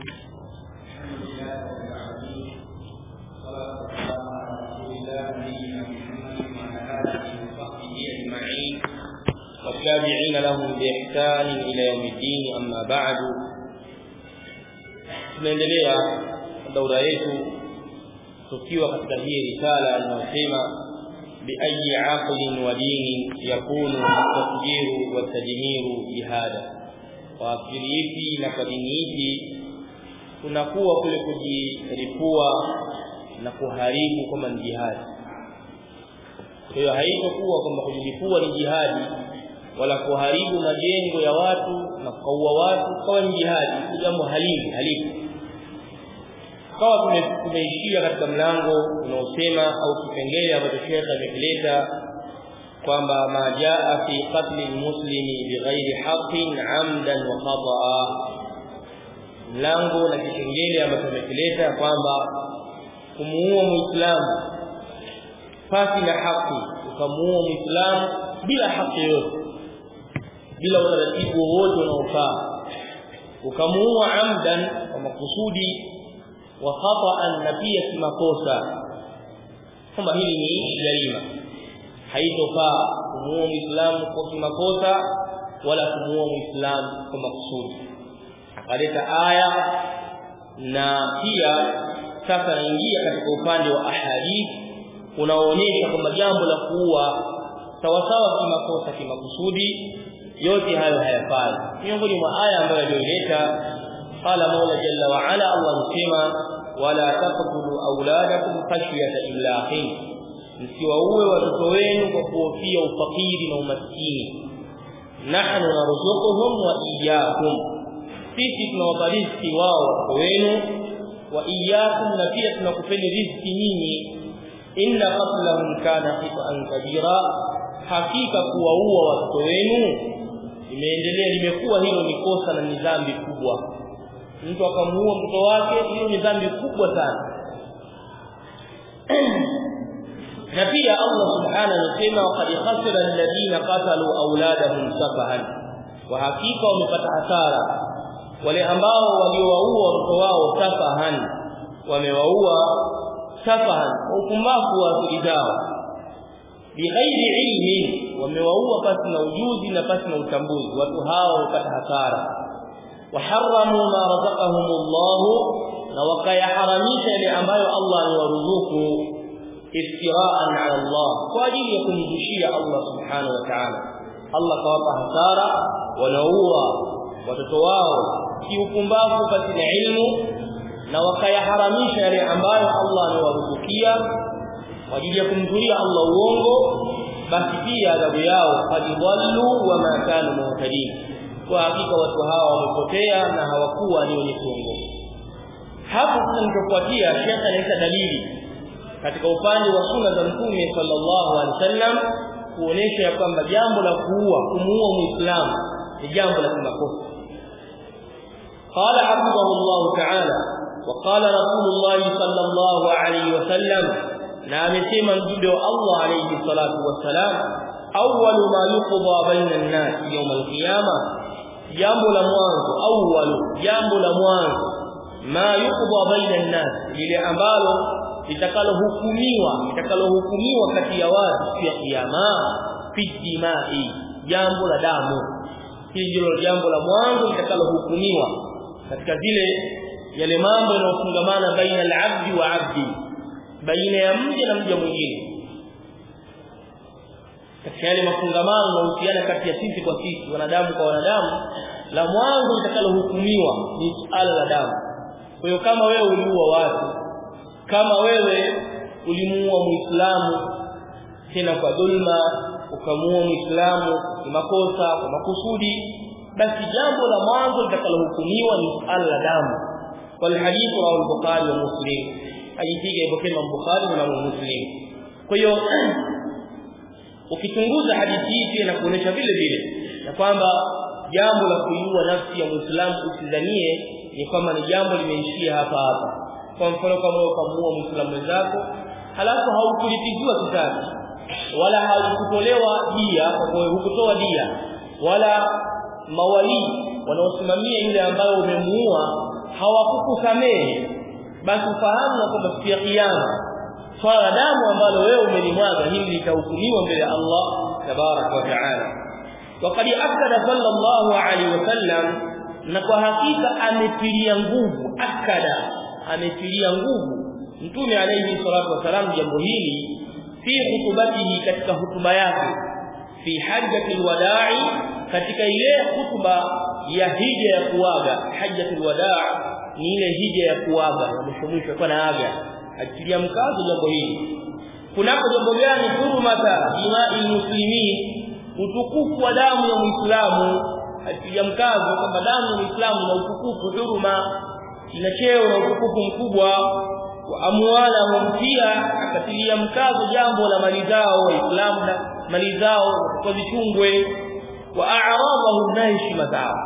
والتابعين لهم بإحسان إلى يوم الدين أما بعد tunaendelea daura yetu tukiwa katika hii risala inayosema biayi aqlin wa dinin yakunu tasjiru wa tajmiru jihada kwa akili ipi na kwa dini ipi kunakuwa kule kujiripua na kuharibu kama ni jihadi kwa hiyo haitokuwa kwamba kujilipua ni jihadi wala kuharibu majengo ya watu na kuua watu kama ni jihadi ni jambo halimu halimu kawa tumeishia katika mlango unaosema au kipengele ambacho shekhe amekileta kwamba ma jaa fi qatli almuslimi bighairi haqqin amdan wa khata'a mlango na kipengele ambacho amekileta kwamba kumuua muislamu pasi na haki ukamuua muislamu bila haki yoyote bila utaratibu wowote unaofaa ukamuua amdan kwa makusudi wa khata'an na pia kimakosa kwamba hili ni jarima haitofaa kumuua muislamu kwa kimakosa wala kumuua muislamu kwa makusudi akaleta aya na pia sasa naingia katika upande wa ahadith unaoonyesha kwamba jambo la kuua sawasawa kimakosa kimakusudi yote hayo hayafai miongoni mwa aya ambayo aliyoleta qala mola jalla wa ala allah anasema wala taqtulu auladakum khashyata imlaqin msiwaue watoto wenu kwa kuhofia ufakiri na umaskini nahnu narzuquhum wa iyyakum sisi tunawapa riziki wao watoto wenu wa iyyakum na pia tunakupeni riziki nyinyi inna qatlahum kana khita'an kabira hakika kuwaua watoto wenu limeendelea limekuwa hilo ni kosa na ni dhambi kubwa mtu akamuua mtoto wake hiyo ni dhambi kubwa sana na pia Allah subhanahu anasema qad khasira alladhina qatalu auladahum safahan wa hakika wamepata hasara wale ambao waliowaua watoto wao safahan wamewaua safahan kwa upumbavu wa akili zao bighairi ilmin wamewaua pasi na ujuzi na pasi na utambuzi watu hao wapata hasara وحرموا ما رزقهم الله na wakayaharamisha yale ambayo Allah amewaruzuku iftiraan ala Allah kwa ajili ya kumzushia Allah subhanahu wa ta'ala Allah kawapa hasara wanaua watoto wao kiupumbavu katika ilmu na wakayaharamisha yale ambayo Allah amewaruzukia kwa ajili ya kumzulia Allah uongo basi pia adhabu yao qad dhallu wa ma kanu muhtadin kwa hakika watu hawa wamepotea na hawakuwa ni wenye kuongoka hapo tunachofuatia shekha analeta dalili katika upande wa sunna za mtume sallallahu alaihi wasallam kuonesha ya kwamba jambo la kuua kumuua muislamu ni jambo la kimakosa قال حفظه الله تعالى وقال رسول الله صلى الله عليه وسلم na amesema mjumbe wa Allah alayhi salatu wassalam awwalu ma yuqda baina an-nas yawm al-qiyamah jambo la mwanzo awwalu jambo la mwanzo ma yuqda baina an-nas lile ambalo litakalohukumiwa litakalohukumiwa kati ya watu ya kiyama fi dimai jambo la damu hili ndilo jambo la mwanzo litakalohukumiwa katika zile yale mambo yanayofungamana baina al-abdi wa abdi baina ya mja na mja mwingine katika yale mafungamano na uhusiano kati ya sisi kwa sisi wanadamu kwa wanadamu la mwanzo litakalohukumiwa ni suala la damu kwa hiyo kama wewe uliua watu kama wewe ulimuua muislamu tena kwa dhulma ukamuua muislamu kwa makosa kwa makusudi basi jambo la mwanzo litakalohukumiwa ni suala la damu wal hadithu rawahu al-bukhari wa muslim hadithi iliyopokea Bukhari na Muslim kwa hiyo ukichunguza hadithi hii pia inakuonyesha vile vile na kwamba jambo la kuiua nafsi ya Muislamu usidhanie ni kwamba ni jambo limeishia hapa hapa kwa mfano kama ukamuua Muislamu mwenzako halafu haukulipiziwa kisasi wala haukutolewa dia kwa hukutoa dia wala mawali wanaosimamia yule ambaye umemuua hawakukusamehe basi ufahamu na kwamba siku ya kiyama swala damu ambalo wewe umelimwaga hili litahukumiwa mbele ya Allah tabarak wa taala وقد أكد صلى الله عليه وسلم na kwa hakika ametilia nguvu akada ametilia nguvu mtume alayhi salatu wasalam jambo hili fi khutubatihi katika hutuba yake fi hajjatil wada'i katika ile hutuba ya hija ya kuaga hajjatul wadaa ni ile hija ya kuaga ya mwisho mwisho kwa naaga atilia mkazo jambo hili kunako jambo gani hurumata jimai muslimin utukufu wa damu ya muislamu atilia mkazo kwamba damu ya muislamu ina utukufu huruma ina cheo na utukufu mkubwa wa amwalahum pia akatilia mkazo jambo la mali zao waislamu na mali zao wazichungwe wa a'radahum na heshima zao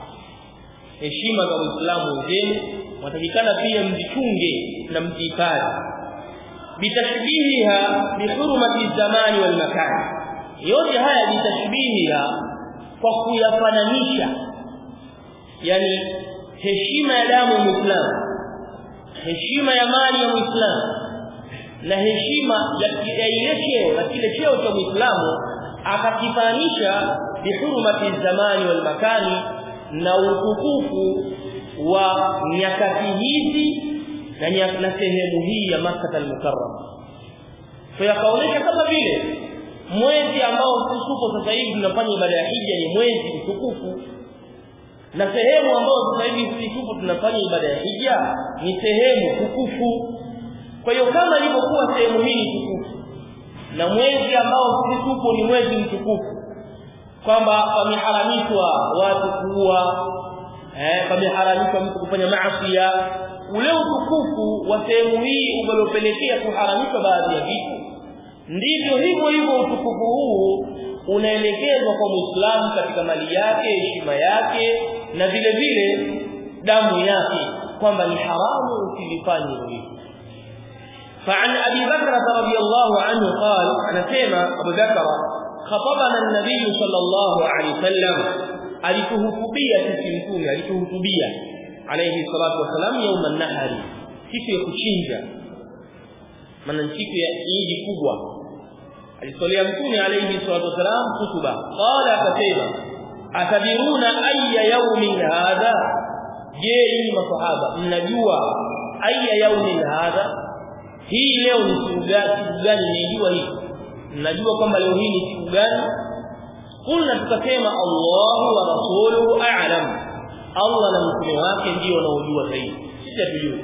heshima za Uislamu wenzenu watakikana pia mzichunge na mzihifadhi bitashbihiha bihurmati zamani wal makan yote haya bitashbihiha kwa kuyafananisha yani heshima ya damu ya Muislamu heshima ya mali ya Muislamu na heshima ya ile cheo na kile cheo cha Muislamu akakifanisha bihurmati zamani wal makani na utukufu wa nyakati hizi na na sehemu hii ya Makkah al-Mukarram kwa yakaonesha kama vile mwezi ambao tuko sasa hivi tunafanya ibada ya hija ni mwezi mtukufu na sehemu ambayo sasa hivi sisi tupo tunafanya ibada ya hija ni sehemu tukufu kwa hiyo kama ilivyokuwa sehemu hii tukufu na mwezi ambao sisi tupo ni mwezi mtukufu kwamba pameharamishwa watu kuua eh pameharamishwa mtu kufanya maasi ule utukufu wa sehemu hii umelopelekea kuharamishwa baadhi ya vitu ndivyo hivyo hivyo utukufu huu unaelekezwa kwa Muislamu katika mali yake heshima yake na vile vile damu yake kwamba ni haramu usilifanye hivyo فعن ابي بكر رضي الله عنه قال انا سمع ابو بكر خطبنا النبي صلى الله عليه وسلم alituhutubia sisi mtume alituhutubia alayhi salatu wasalam يوم النحر siku ya kuchinja maana siku ya Eid kubwa alitolea mtume alayhi salatu wasalam hutuba qala akasema atabiruna ayya yawmin hadha je ni masahaba mnajua ayya yawmin hadha hii leo ni siku gani mnajua hii mnajua kwamba leo hii ni siku gani kulna tukasema Allahu wa rasuluhu a'lam Allah na mtume wake ndio wanaojua zaidi sisi hatujui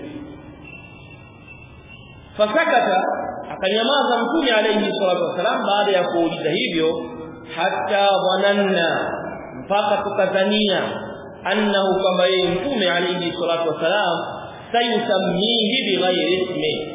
fasakata akanyamaza mtume alayhi salatu wasalam baada ya kuuliza hivyo hatta dhananna mpaka tukazania annahu kwamba yeye mtume alayhi salatu wasalam sayusammihi bighairi ismi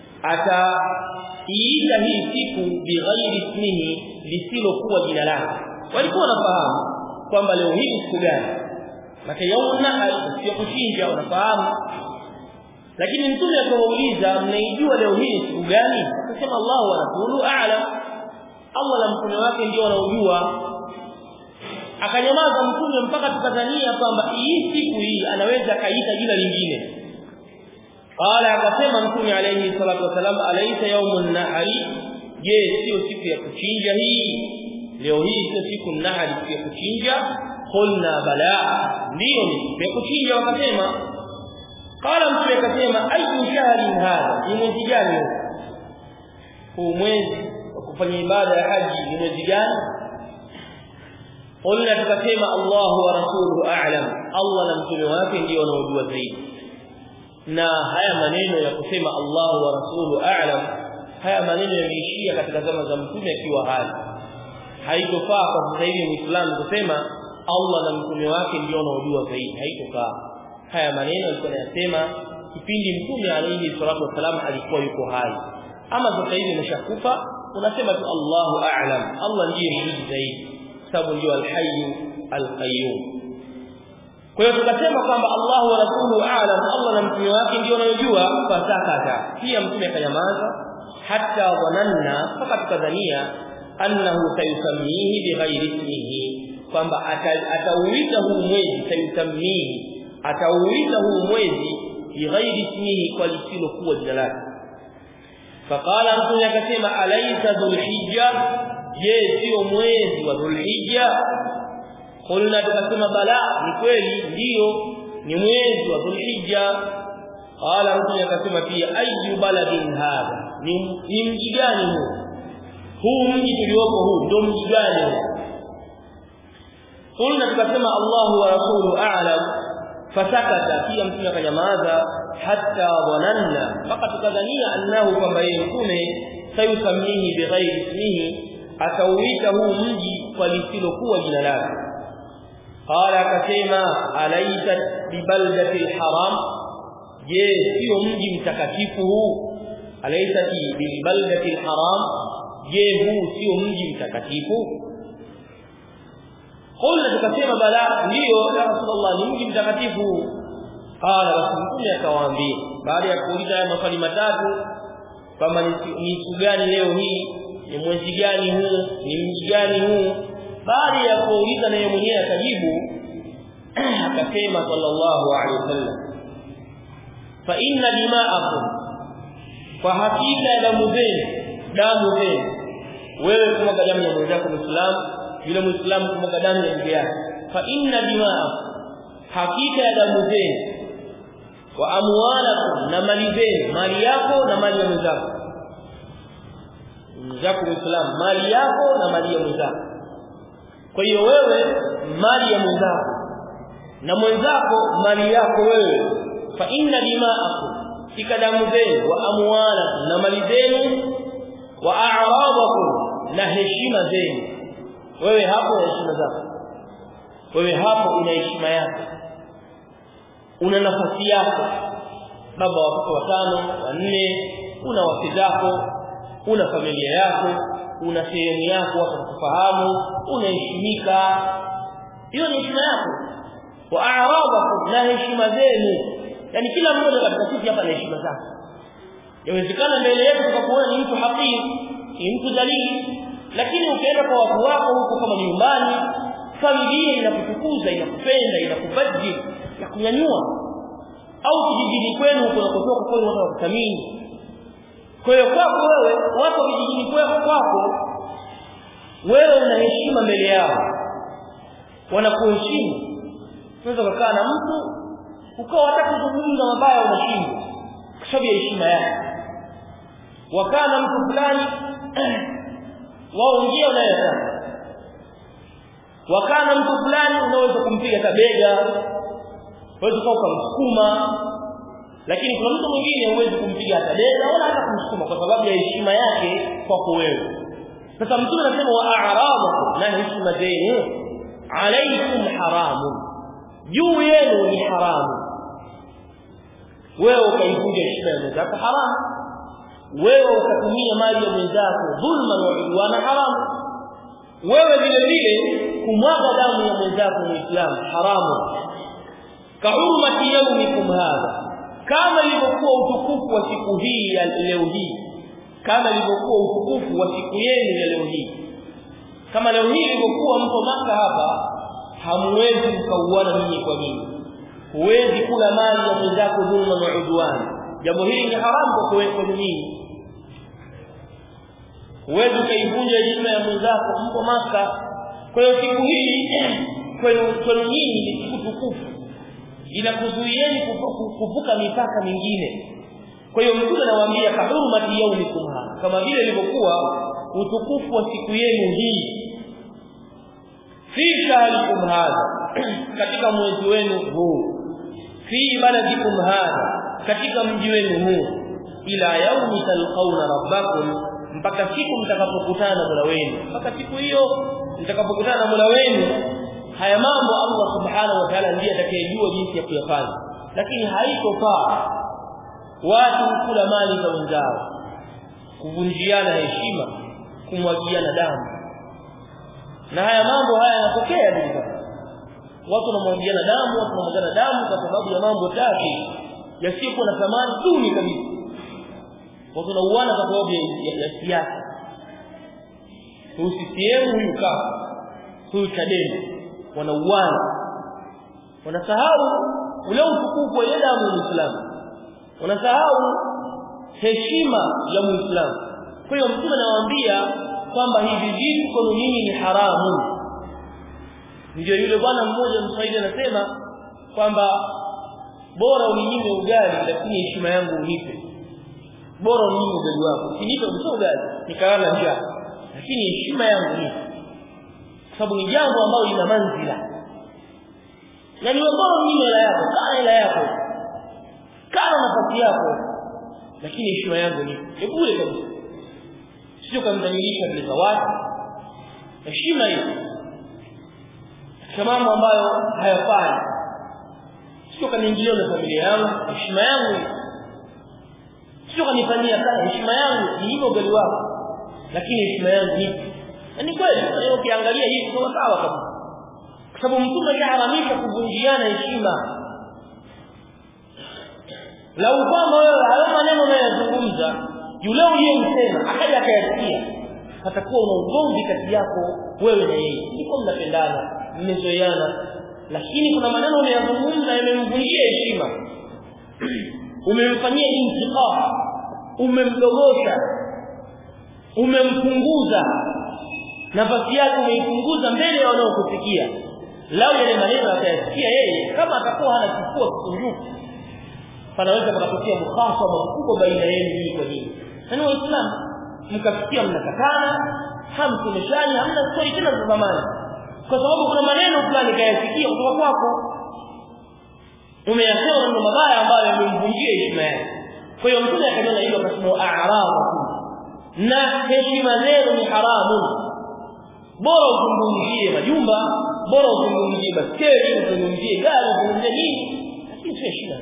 ataiita hii siku bighairi ismihi lisilokuwa jina lake walikuwa wanafahamu kwamba leo hii siku gani maka yaumna sio kuchinja wanafahamu lakini mtume akawauliza mnaijua leo hii siku gani akasema Allah wa rasulu a'lam Allah na mtume wake ndio wanaojua akanyamaza mtume mpaka tukadhania kwamba hii siku hii anaweza kaita jina lingine qala akasema mtume alayhi salatu wasalam alaysa yawmun nahari je sio siku ya kuchinja hii leo hii sio siku nahari siku ya kuchinja qulna bala ndio ni siku ya kuchinja wakasema qala mtume akasema ayu shahrin hadha ni mwezi gani huu mwezi wa kufanya ibada ya haji ni mwezi gani qulna tukasema Allahu wa rasuluhu a'lam Allah na mtume wake ndio wanaojua zaidi na haya maneno ya kusema Allahu wa rasuluhu a'lam haya maneno yameishia katika zama za mtume akiwa hai haitofaa kwa sasa hivi muislamu kusema Allah na mtume wake ndio wanaojua zaidi haitofaa haya maneno alikuwa anayasema kipindi mtume alayhi salatu wasalam alikuwa yuko hai ama sasa hivi ameshakufa unasema tu Allahu a'lam Allah ndiye mjuzi zaidi sababu ndio al-hayy al-qayyum kwa hiyo tukasema kwamba Allahu wa rasuluhu a'lam Allah na mtume wake ndio wanayojua fasakata pia mtume akanyamaza hatta dhananna mpaka tukadhania annahu sayusammihi bighairi ismihi kwamba atauita huu mwezi sayusammihi atauita huu mwezi bighairi ismihi kwa lisilokuwa jina lake faqala mtume akasema alaysa dhulhijja je sio mwezi wa dhulhijja qulna tukasema bala ni kweli ndio ni mwezi wa dhulhijja qala mtume akasema pia ayu baladin hadha ni, ni mji gani huu huu mji tuliopo huu ndio mji gani huu qulna tukasema Allahu wa rasuluhu a'lam fasakata pia mtume akanyamaza hatta dhananna mpaka tukadhania annahu kwamba yeye mtume sayusamihi bighairi ismihi atauita huu mji kwa lisilokuwa jina lake qala akasema alaita bibaldati alharam je sio mji mtakatifu huu alaita bibaldati alharam je huu sio mji mtakatifu qulna tukasema bala ndio ya rasulullah ni mji mtakatifu qala basi mtume akawaambia baada ya kuuliza haya maswali matatu kwamba ni siku gani leo hii ni mwezi gani huu ni mji gani huu baada ya kuuliza naye mwenyewe akajibu akasema sallallahu alaihi wasallam fa inna dima'akum kwa hakika ya damu zenu damu zenu wewe kumwaga damu ya mwenzako muislamu yule muislamu kumwaga damu ya ndugu yake fa inna dima'akum hakika ya damu zenu wa amwalakum na mali zenu mali yako na mali ya mwenzako mwenzako muislamu mali yako na mali ya mwenzako kwa hiyo wewe mali ya mwenzako na mwenzako mali yako wewe fa inna dima'akum fika damu zenu wa amwalakum na mali zenu wa a'radakum na heshima zenu wewe hapo heshima zako wewe hapo una heshima yako una nafasi yako baba wa watoto watano wanne una wake zako una familia yako una sehemu yako watu kufahamu unaheshimika hiyo ni heshima yako wa a'radakum na heshima zenu yani kila mmoja katika sisi hapa na heshima zake yawezekana mbele yetu tukakuona ni mtu hakiki ni mtu dalili lakini ukienda kwa watu wako huko kama ni nyumbani familia inakutukuza inakupenda inakubadili na kunyanyua au kijijini kwenu huko unakotoka kwenu watu wakuthamini kwa hiyo kwako wewe watu vijijini kwako kwako wewe una heshima mbele yao wanakuheshimu unaweza kukaa na mtu ukawa hata kuzungumza mabaya unashindwa kwa sababu ya heshima yake wakaa na mtu fulani wao njia unayotaka wakaa na mtu fulani unaweza kumpiga tabega unaweza kuwa kumsukuma lakini kuna mtu mwingine huwezi kumpiga hata bega wala hata kumsukuma kwa sababu ya heshima yake kwako wewe sasa mtume anasema wa a'radakum na heshima zenu alaikum haramun juu yenu ni haramu wewe ukaivunja heshima ya mwenzako haramu wewe ukatumia mali ya mwenzako dhulma na udwana haramu wewe vile vile kumwaga damu ya mwenzako muislamu haramu kahurmati yaumikum hadha kama ilivyokuwa utukufu wa siku hii ya leo hii kama ilivyokuwa utukufu wa siku yenu ya leo hii kama leo hii ilivyokuwa mpo maka hapa hamwezi mkauana ninyi kwa ninyi huwezi kula mali ya mwenzako dhulma na udwani jambo hili ni haramu kwa kwenu nyinyi huwezi ukaivunja heshima ya mwenzako mpo maka kwa hiyo siku hii kwenu kwenu nyinyi ni siku tukufu inakuzuieni kuvuka mipaka mingine kwa hiyo mtume anawaambia kahurmati yaumikum hadha kama vile ilivyokuwa utukufu wa siku yenu hii fi shahrikum hadha katika mwezi wenu huu fi baladikum hadha katika mji wenu huu ila yaumi talqauna rabbakum mpaka siku mtakapokutana na Mola wenu mpaka siku hiyo mtakapokutana na Mola wenu haya mambo Allah subhanahu wa ta'ala ndiye atakayejua jinsi ya kuyafanya lakini haitofaa watu kula mali za wenzao kuvunjiana heshima kumwagiana damu na haya mambo haya yanatokea ndipo watu wanamwagiana damu watu wanamwagiana damu kwa sababu ya mambo tatu yasiyokuwa na thamani duni kabisa watu wanauana kwa sababu ya siasa huyu CCM huyu kafu huyu Chadema wanauana wanasahau ule utukufu wa damu ya Muislamu unasahau heshima ya Muislamu kwa hiyo mtume anawaambia kwamba hivi vitu kwa nini ni haramu ndio yule bwana mmoja mswahili anasema kwamba bora uninyime ugali lakini heshima yangu unipe bora uninyime ugali wako usinipe kabisa ugali nikalala njaa lakini heshima yangu nipe kwa sababu ni jambo ambalo lina manzila na ni bora uninyime hela yako kaa hela yako kaa nafasi yako lakini heshima yangu nipe ni bure kabisa sio kamdhalilisha mbele za watu heshima hiyo katika mambo ambayo hayafai sio kaniingilia na familia yangu heshima yangu sio kanifanyia kazi heshima yangu ni hivyo ugali wako lakini heshima yangu ni na ni kweli leo ukiangalia hivi kwa sawa kabisa kwa sababu mtume aliharamisha kuvunjiana heshima lau kwamba wewe hayo maneno unayozungumza yule uliyemsema akaja akayasikia atakuwa una ugomvi kati yako wewe na yeye siko mnapendana mmezoeana lakini kuna maneno unayozungumza yamemvunjia heshima umemfanyia intiqam umemdogosha umempunguza nafasi yake umeipunguza mbele ya wanaokusikia lau yale maneno atayasikia yeye kama atakuwa hana kifua kikunjufu panaweza pakatokea mukhasama mkubwa baina yenu hii kwa hii na waislamu mkafikia mnakatana hamsemeshani hamna stori tena za zamani kwa sababu kuna maneno fulani kayasikia kutoka kwako umeyasema maneno mabaya ambayo yamemvunjia heshima yake kwa hiyo mtume akanena hilo akasema a'rabu na heshima zenu ni haramu bora uzungumzie majumba bora uzungumzie baskeli uzungumzie gari uzungumzie nini lakini sio heshima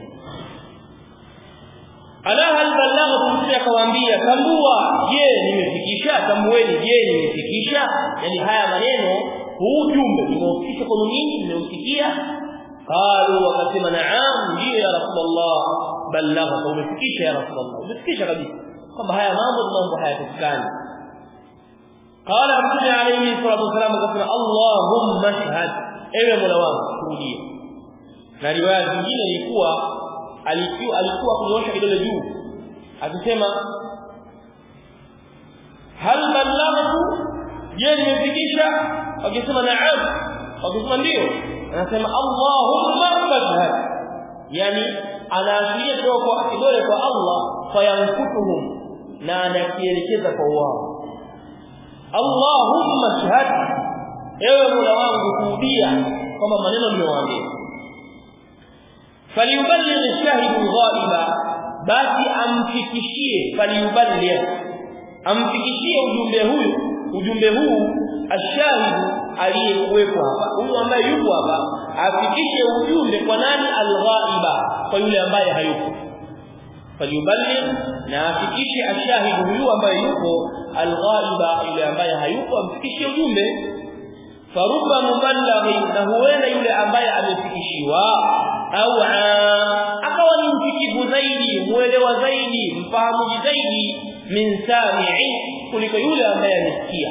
ala hal ballaghtu mtume akawaambia tambua je nimefikisha tambueni je nimefikisha yani haya maneno huu ujumbe nimeufikisha kwa nini nimeusikia qalu wakasema naam ndio ya rasulullah ballaghta umefikisha ya rasulullah umefikisha kabisa kwamba haya mambo ni mambo hayapatikani قال عبد عليه الصلاه والسلام قال اللهم اشهد ewe mola wangu shuhudia na riwaya nyingine ilikuwa alikuwa alikuwa kunyosha kidole juu akisema hal ballaghtu je nimefikisha akisema naam akisema ndio anasema allahumma fashhad yani anaashiria kidogo kwa kidole kwa Allah fayankutuhum na anakielekeza kwa wao allahumma shahad ewe mola wangu shuhudia kama maneno nimewaambia falyuballigh ash-shahid al-ghaiba basi amfikishie falyuballigh amfikishie ujumbe huyu ujumbe huu ash-shahid aliyekuwepo hapa huyu ambaye yupo hapa afikishe ujumbe kwa nani al-ghaiba kwa yule ambaye hayupo falyuballigh na afikishe ash-shahid huyu ambaye yupo al-ghaiba yule ambaye hayupo amfikishie ujumbe faruba muballighi na huenda yule ambaye amefikishiwa au akawa ni mfikivu zaidi muelewa zaidi mfahamu zaidi min sami'i kuliko yule ambaye amesikia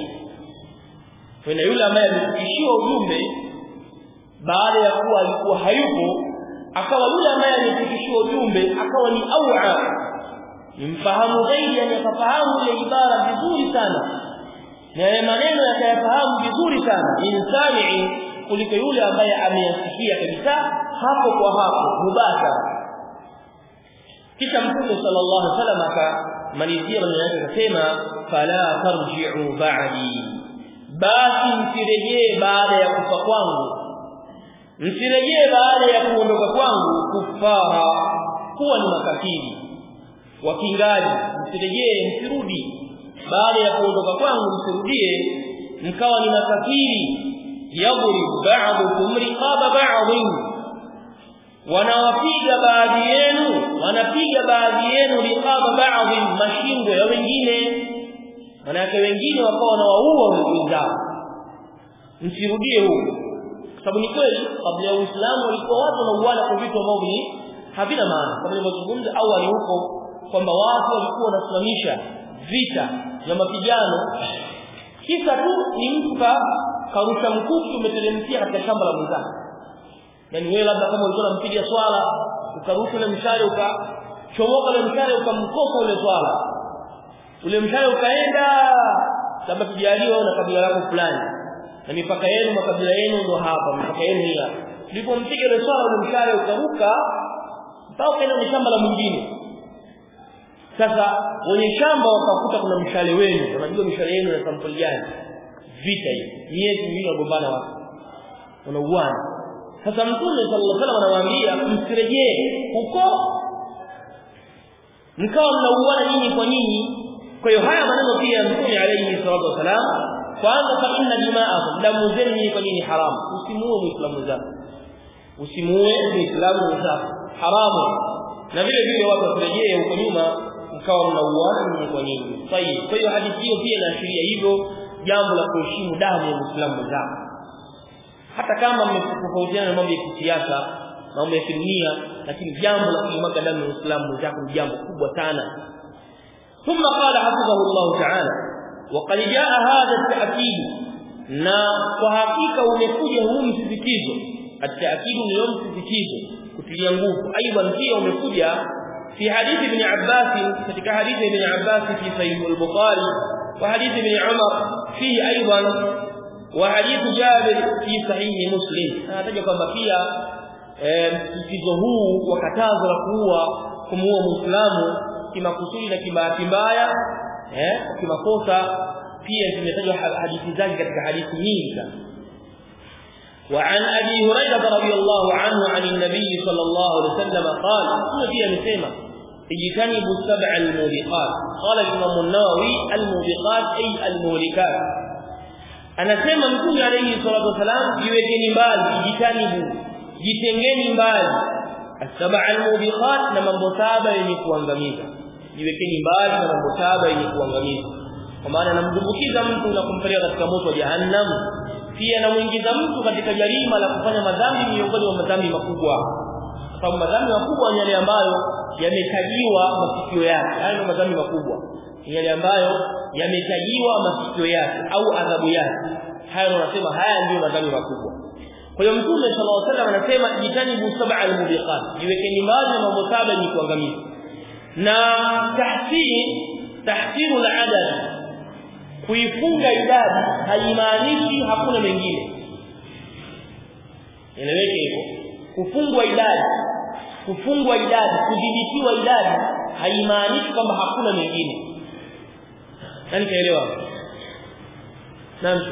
kuna yule ambaye amefikishiwa ujumbe baada ya kuwa alikuwa hayupo akawa yule ambaye amefikishiwa ujumbe akawa ni au'a ni mfahamu zaidi yani akafahamu ile ibara vizuri sana na yale maneno yakayafahamu vizuri sana min sami'i kuliko yule ambaye ameyasikia kabisa hapo kwa hapo mubashara kisha mtume sallallahu alaihi wasallam akamalizia maneno yake akasema fala tarji'u ba'di basi msirejee baada ya kufa kwangu msirejee baada ya kuondoka kwangu kufara kuwa ni makafiri wakingaji msirejee msirudi baada ya kuondoka kwangu msirudie mkawa ni makafiri yadrib ba'dukum riqaba ba'dhin wanawapiga baadhi yenu wanapiga baadhi yenu riqaba ba'dhin mashingo ya wengine manake wengine wakawa wanawaua wenzao msirudie huko kwa sababu ni kweli kabla ya Uislamu walikuwa watu wanauana kwa vitu ambavyo ni havina maana kama nilivyozungumza awali huko kwamba watu walikuwa wanasimamisha vita vya mapigano kisa tu ni mtu karusha mkuki umeteremkia katika shamba la mwenzake yani wewe labda kama ulikuwa unampiga swala ukarusha ile mshale ukachomoka ile mshale ukamkosa ule swala ule mshale ukaenda labda tujaliwa na kabila lako fulani na mipaka yenu makabila yenu ndo hapa mipaka yenu hii hapa ulipompiga ile swala ule mshale ukaruka mpaka ukaenda kwenye shamba la mwingine sasa wenye shamba wakakuta kuna mshale wenu unajua mshale yenu na sampuli gani vita hii miezi miwili wagombana watu wanauana sasa mtume sallallahu alaihi wasallam anawaambia msirejee huko mkawa mnauana nyinyi kwa nyinyi kwa hiyo haya maneno pia ya mtume alayhi salatu wasalam kwanza fa inna dima'akum damu zenu nyinyi kwa nyinyi haramu usimuue muislamu zako usimuue muislamu zako haramu na vile vile watu wasirejee huko nyuma mkawa mnauana nyinyi kwa nyinyi tayib kwa hiyo hadithi hiyo pia inaashiria hivyo jambo la kuheshimu damu ya muislamu zako hata kama mmetofautiana na mambo ya kisiasa mambo ya kidunia lakini jambo la kuimwaga damu ya muislamu zako ni jambo kubwa sana ثم قال حفظه الله تعالى وقد جاء هذا التأكيد na kwa hakika umekuja huu msisitizo at-ta'kid ni yom msisitizo kutilia nguvu aidan pia umekuja fi hadithi ibn Abbas katika hadithi ibn Abbas fi sahih al-Bukhari wa hadithi ibn Umar fi aidan wa hadith Jabir fi sahih Muslim anataja kwamba pia msisitizo huu wa katazo la kuua kumuua muislamu kimakusudi na kibahati mbaya eh kimakosa pia zimetajwa hadithi zake katika hadithi nyingi sana وعن ابي هريره رضي الله عنه عن النبي صلى الله عليه وسلم قال هو pia amesema اجتنبوا السبع الموبقات قال الامام النووي الموبقات اي المهلكات anasema mtume alayhi salatu wasalam jiwekeni mbali jitanibu jitengeni mbali asaba almubiqat na mambo saba yenye kuangamiza jiwekeni mbali na mambo saba yenye kuangamiza kwa maana anamdumbukiza mtu na kumpeleka katika moto wa jahannam pia anamuingiza mtu katika jarima la kufanya madhambi miongoni mwa madhambi makubwa kwa sababu madhambi makubwa ni yale ambayo yametajiwa masikio yake hayo ndio madhambi makubwa ni yale ambayo yametajiwa masikio yake au adhabu yake hayo wanasema haya ndio madhambi makubwa kwa hiyo mtume sallallahu alaihi wasallam anasema jitanibu sab'a al-mubiqat jiwekeni mbali na mambo saba yenye kuangamiza na tahsin tahsiru al-adad kuifunga idadi haimaanishi hakuna mengine eleweke hivyo kufungwa idadi kufungwa idadi kudhibitiwa idadi haimaanishi kwamba hakuna mengine nani kaelewa naam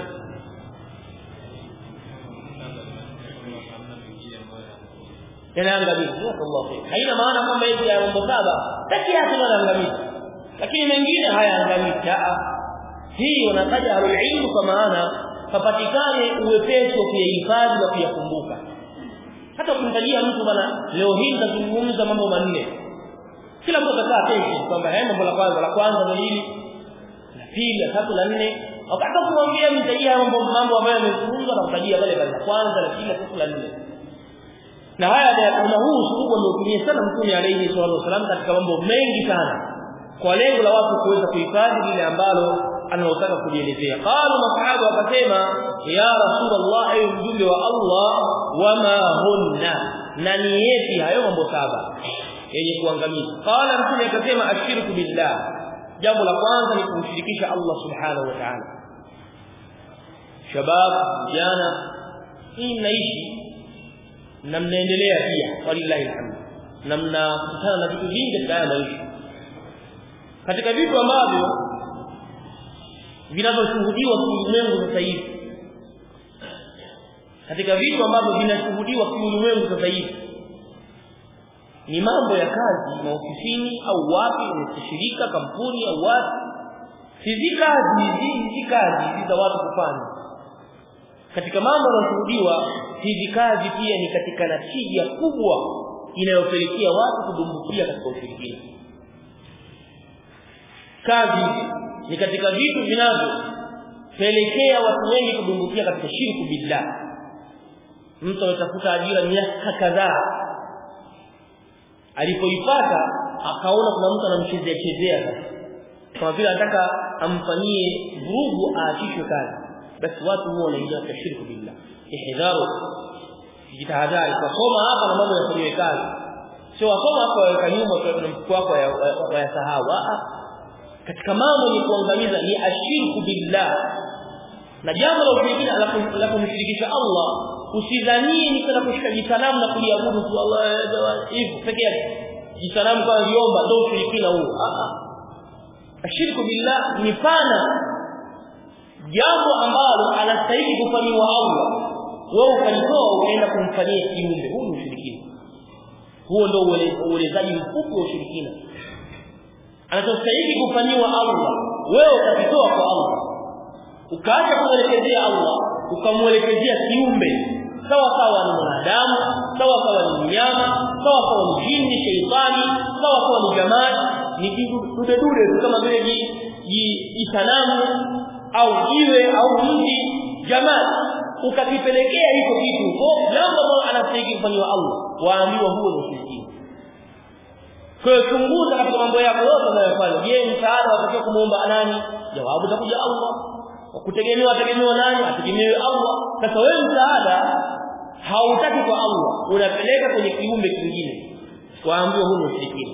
yanaangamiza Allah khair haina maana kwamba hizi ya mambo saba pekee yake yanaangamiza lakini mengine hayaangamizi hii wanataja alilmu kwa maana papatikane uwepesi wa kuyahifadhi na kuyakumbuka hata kumtajia mtu bana leo hii nitazungumza mambo manne kila mtu atakaa kesho kwamba haya mambo la kwanza la kwanza ni hili la pili la tatu la nne wakati kumwambia mtajia mambo mambo ambayo yamezungumzwa na kutajia pale pale la kwanza la pili la tatu la nne na haya kuna huu usulubu ambao sana mtume alayhi salatu wasallam katika mambo mengi sana kwa lengo la watu kuweza kuhifadhi lile ambalo analotaka kujielezea qala masahaba wakasema ya rasulullah ayu mjumbe wa Allah wama hunna na ni yepi hayo mambo saba yenye kuangamiza qala mtume akasema ashirku billah jambo la kwanza ni kumshirikisha Allah subhanahu wa ta'ala shabab vijana hii mnaishi na mnaendelea pia walillahi alhamd na mnakutana na vitu vingi katika haya maisha katika vitu ambavyo vinavyoshuhudiwa kiulimwengu sasa hivi katika vitu ambavyo vinashuhudiwa kiulimwengu sasa hivi ni mambo ya kazi maofisini au wapi shirika kampuni au wapi hizi kazi hizi kazi hizi za watu kufanya katika mambo yanayoshuhudiwa hizi kazi pia ni katika natija kubwa inayopelekea watu kudumbukia katika ushirikina kazi ni katika vitu vinavyopelekea watu wengi kudumbukia katika shirku billah mtu ametafuta ajira miaka kadhaa alipoipata akaona kuna mtu anamchezea chezea sasa kama vile anataka amfanyie vurugu aachishwe kazi basi watu huwa wanaingia katika shirku billah ihdharu jitahadhari kusoma hapa na mambo yafanyiwe kazi sio wasoma hapo waweka nyuma na mfuko wako wayasahau katika mambo ni kuangamiza ni ashirku billah na jambo la ushirikina la kumshirikisha Allah usidhanie ni kana kushika jisanamu na kuliabudu tu Allah hivi peke yake jisanamu kwa liomba ndio ushirikina huo ashirku billah ni pana jambo ambalo anastahili kufanyiwa Allah wewe ukalitoa ukaenda kumfanyia kiumbe huu ni ushirikina huo ndio uelezaji mfupi wa ushirikina anachostahili kufanyiwa Allah wewe ukakitoa kwa Allah ukaacha kumwelekezea Allah ukamwelekezea kiumbe sawa sawa ni mwanadamu sawa sawa ni mnyama sawa sawa ni jini sheitani sawa sawa ni jamaa ni dude dude kama vile jisanamu au jiwe au mti jamaa ukakipelekea hicho kitu huko jambo ambalo anastahili kufanywa Allah waambiwa huo ni ushirikina kwa hiyo chunguza katika mambo yako yote unayofanya je msaada watakiwa kumuomba nani jawabu itakuja Allah kutegemewa tegemewa nani ategemewe Allah sasa wewe msaada hautaki kwa Allah unapeleka kwenye kiumbe kingine waambiwa huo ni ushirikina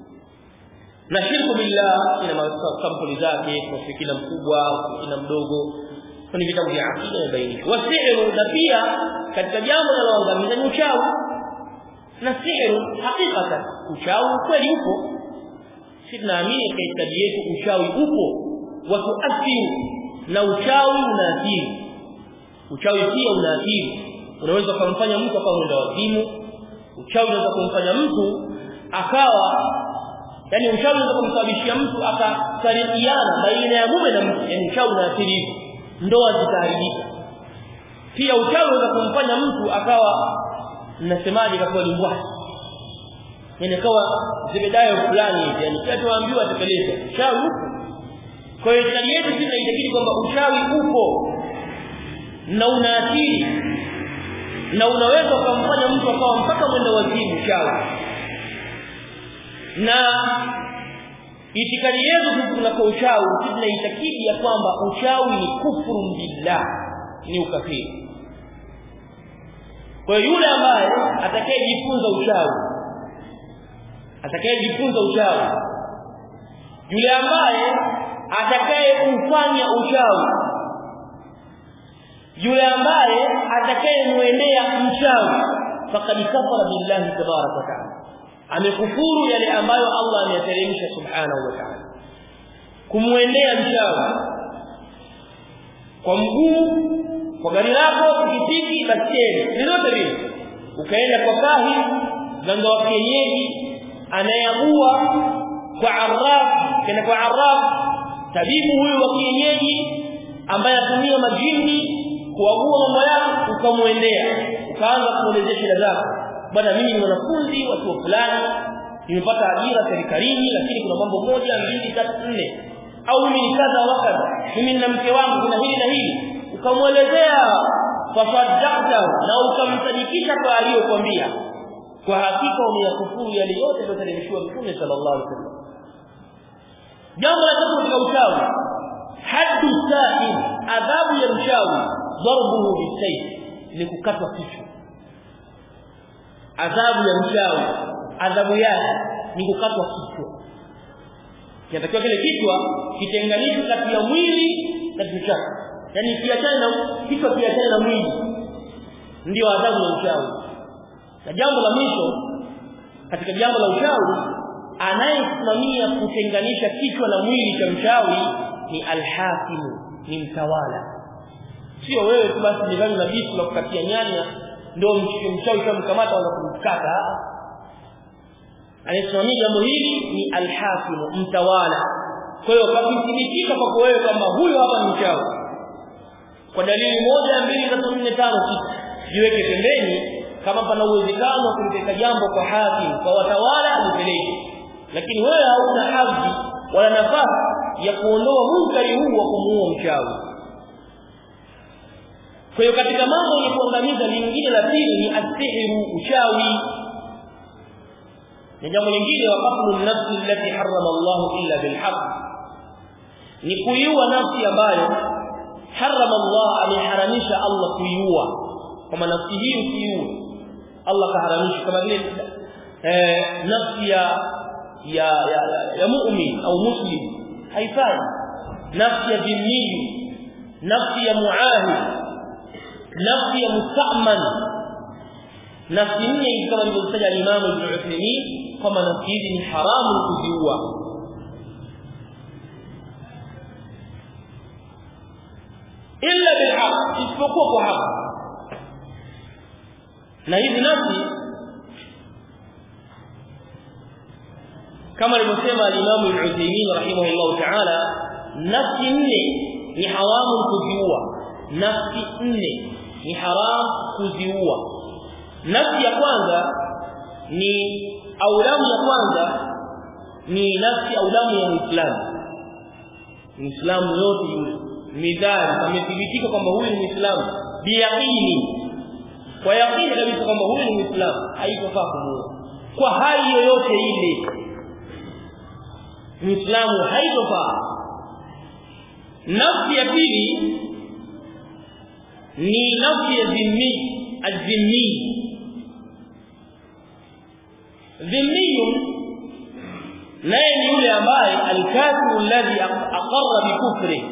na shirku billah ina sampuli zake ushirikina mkubwa ushirikina mdogo kwenye vitabu vya akida na baini wasiru na pia katika jambo linaloangamiza ni uchawi na sihiru hakikatan uchawi kweli upo sisi tunaamini katika dini yetu uchawi upo watuathiru na uchawi unaathiri uchawi pia unaathiri unaweza kumfanya mtu akawa mwenda wazimu uchawi unaweza kumfanya mtu akawa yani uchawi unaweza kumsababishia mtu akasarikiana baina ya mume na mke yani uchawi unaathiri hivyo ndoa zitaharibika pia uchawi unaweza kumfanya mtu akawa mnasemaje kwa limbwa yani kawa zimedayo fulani yani kila tuambiwa atekeleze uchawi upo kwa hiyo shari yetu sisi inaitakidi kwamba uchawi upo na unaathiri na unaweza kumfanya mtu akawa mpaka mwenda wazimu uchawi na itikadi yetu sisi tunako uchawi sisi tunaitakidi ya kwamba uchawi ni kufuru billah ni ukafiri kwa yule ambaye atakayejifunza uchawi atakayejifunza uchawi yule ambaye atakayefanya uchawi yule ambaye atakayemuendea mchawi faqad kafara billahi tabaraka wa taala amekufuru yale ambayo Allah ameyateremsha subhanahu wa ta'ala kumuendea mchawi kwa mguu kwa gari lako pikipiki baskeli lolote vile ukaenda kwa kahi ganga wa kienyeji anayeagua kwa arraf kenda kwa arraf tabibu huyu wa kienyeji ambaye atumia majini kuagua mambo yako ukamwendea ukaanza kuelezea shida zako bwana mimi ni mwanafunzi wa chuo fulani nimepata ajira serikalini lakini kuna mambo moja mbili tatu nne au mimi ni kadha wa kadha mimi na mke wangu kuna hili na hili ukamwelezea fasadakta na ukamsadikisha kwa aliyokuambia kwa hakika umeyakufuru yale yote yaliyoteremshwa Mtume sallallahu alaihi wasallam jambo la tatu katika uchawi haddu sahib adhabu ya mchawi darbuhu bisayf ni kukatwa kichwa adhabu ya mchawi adhabu yake ni kukatwa kichwa kinatakiwa kile kichwa kitenganishwe kati ya mwili na kichwa chake yani kiachane na kichwa kiachane na mwili ndio adhabu ya uchawi na jambo la mwisho katika jambo la uchawi anayesimamia kutenganisha kichwa na mwili cha mchawi ni alhakimu ni mtawala sio wewe tu basi nidhani na bisu la kukatia nyanya ndio mchawi kamkamata wala kumkata anayesimamia jambo hili ni alhakimu mtawala kwa hiyo pakithibitika kwako wewe kwamba huyo hapa ni mchawi kwa dalili moja mbili tatu nne tano sita jiweke pembeni kama pana uwezekano wa kulipeleka jambo kwa hakim kwa watawala alipeleke lakini wewe hauna hadhi wala nafasi ya kuondoa munkari huu wa kumuua mchawi kwa hiyo katika mambo yenye kuangamiza lingine la pili ni asihiru uchawi na jambo lingine wa qatlu nafsi allati harrama Allah illa bilhaq ni kuiua nafsi ambayo harrama Allah ameharamisha Allah kuiua kama nafsi hii usiiue Allah kaharamisha kama vile eh, nafsi ya ya ya, ya, ya mu'min au muslim haifai nafsi ya dhimmi nafsi ya muahid nafsi ya musta'man nafsi nne kama alivyotaja Imam Ibn Uthaymeen kama nafsi hizi ni haramu kuziua illa bilhaq isipokuwa kwa haki na hizi nafsi kama alivyosema al-Imam Ibn Uthaymeen rahimahullah ta'ala nafsi nne ni haramu kuziua nafsi nne ni haram kuziua nafsi ya kwanza ni au damu ya kwanza ni nafsi au damu ya Muislamu Muislamu yote yule midhari amethibitika kwamba huyu ni Muislamu biyaqini kwa yaqini kabisa kwamba huyu ni Muislamu haitofaa kumuua kwa hali yoyote ile Muislamu haitofaa nafsi ya pili ni nafsi ya dhimmi azimmi dhimmi naye ni yule ambaye alkafiru alladhi aqarra bikufri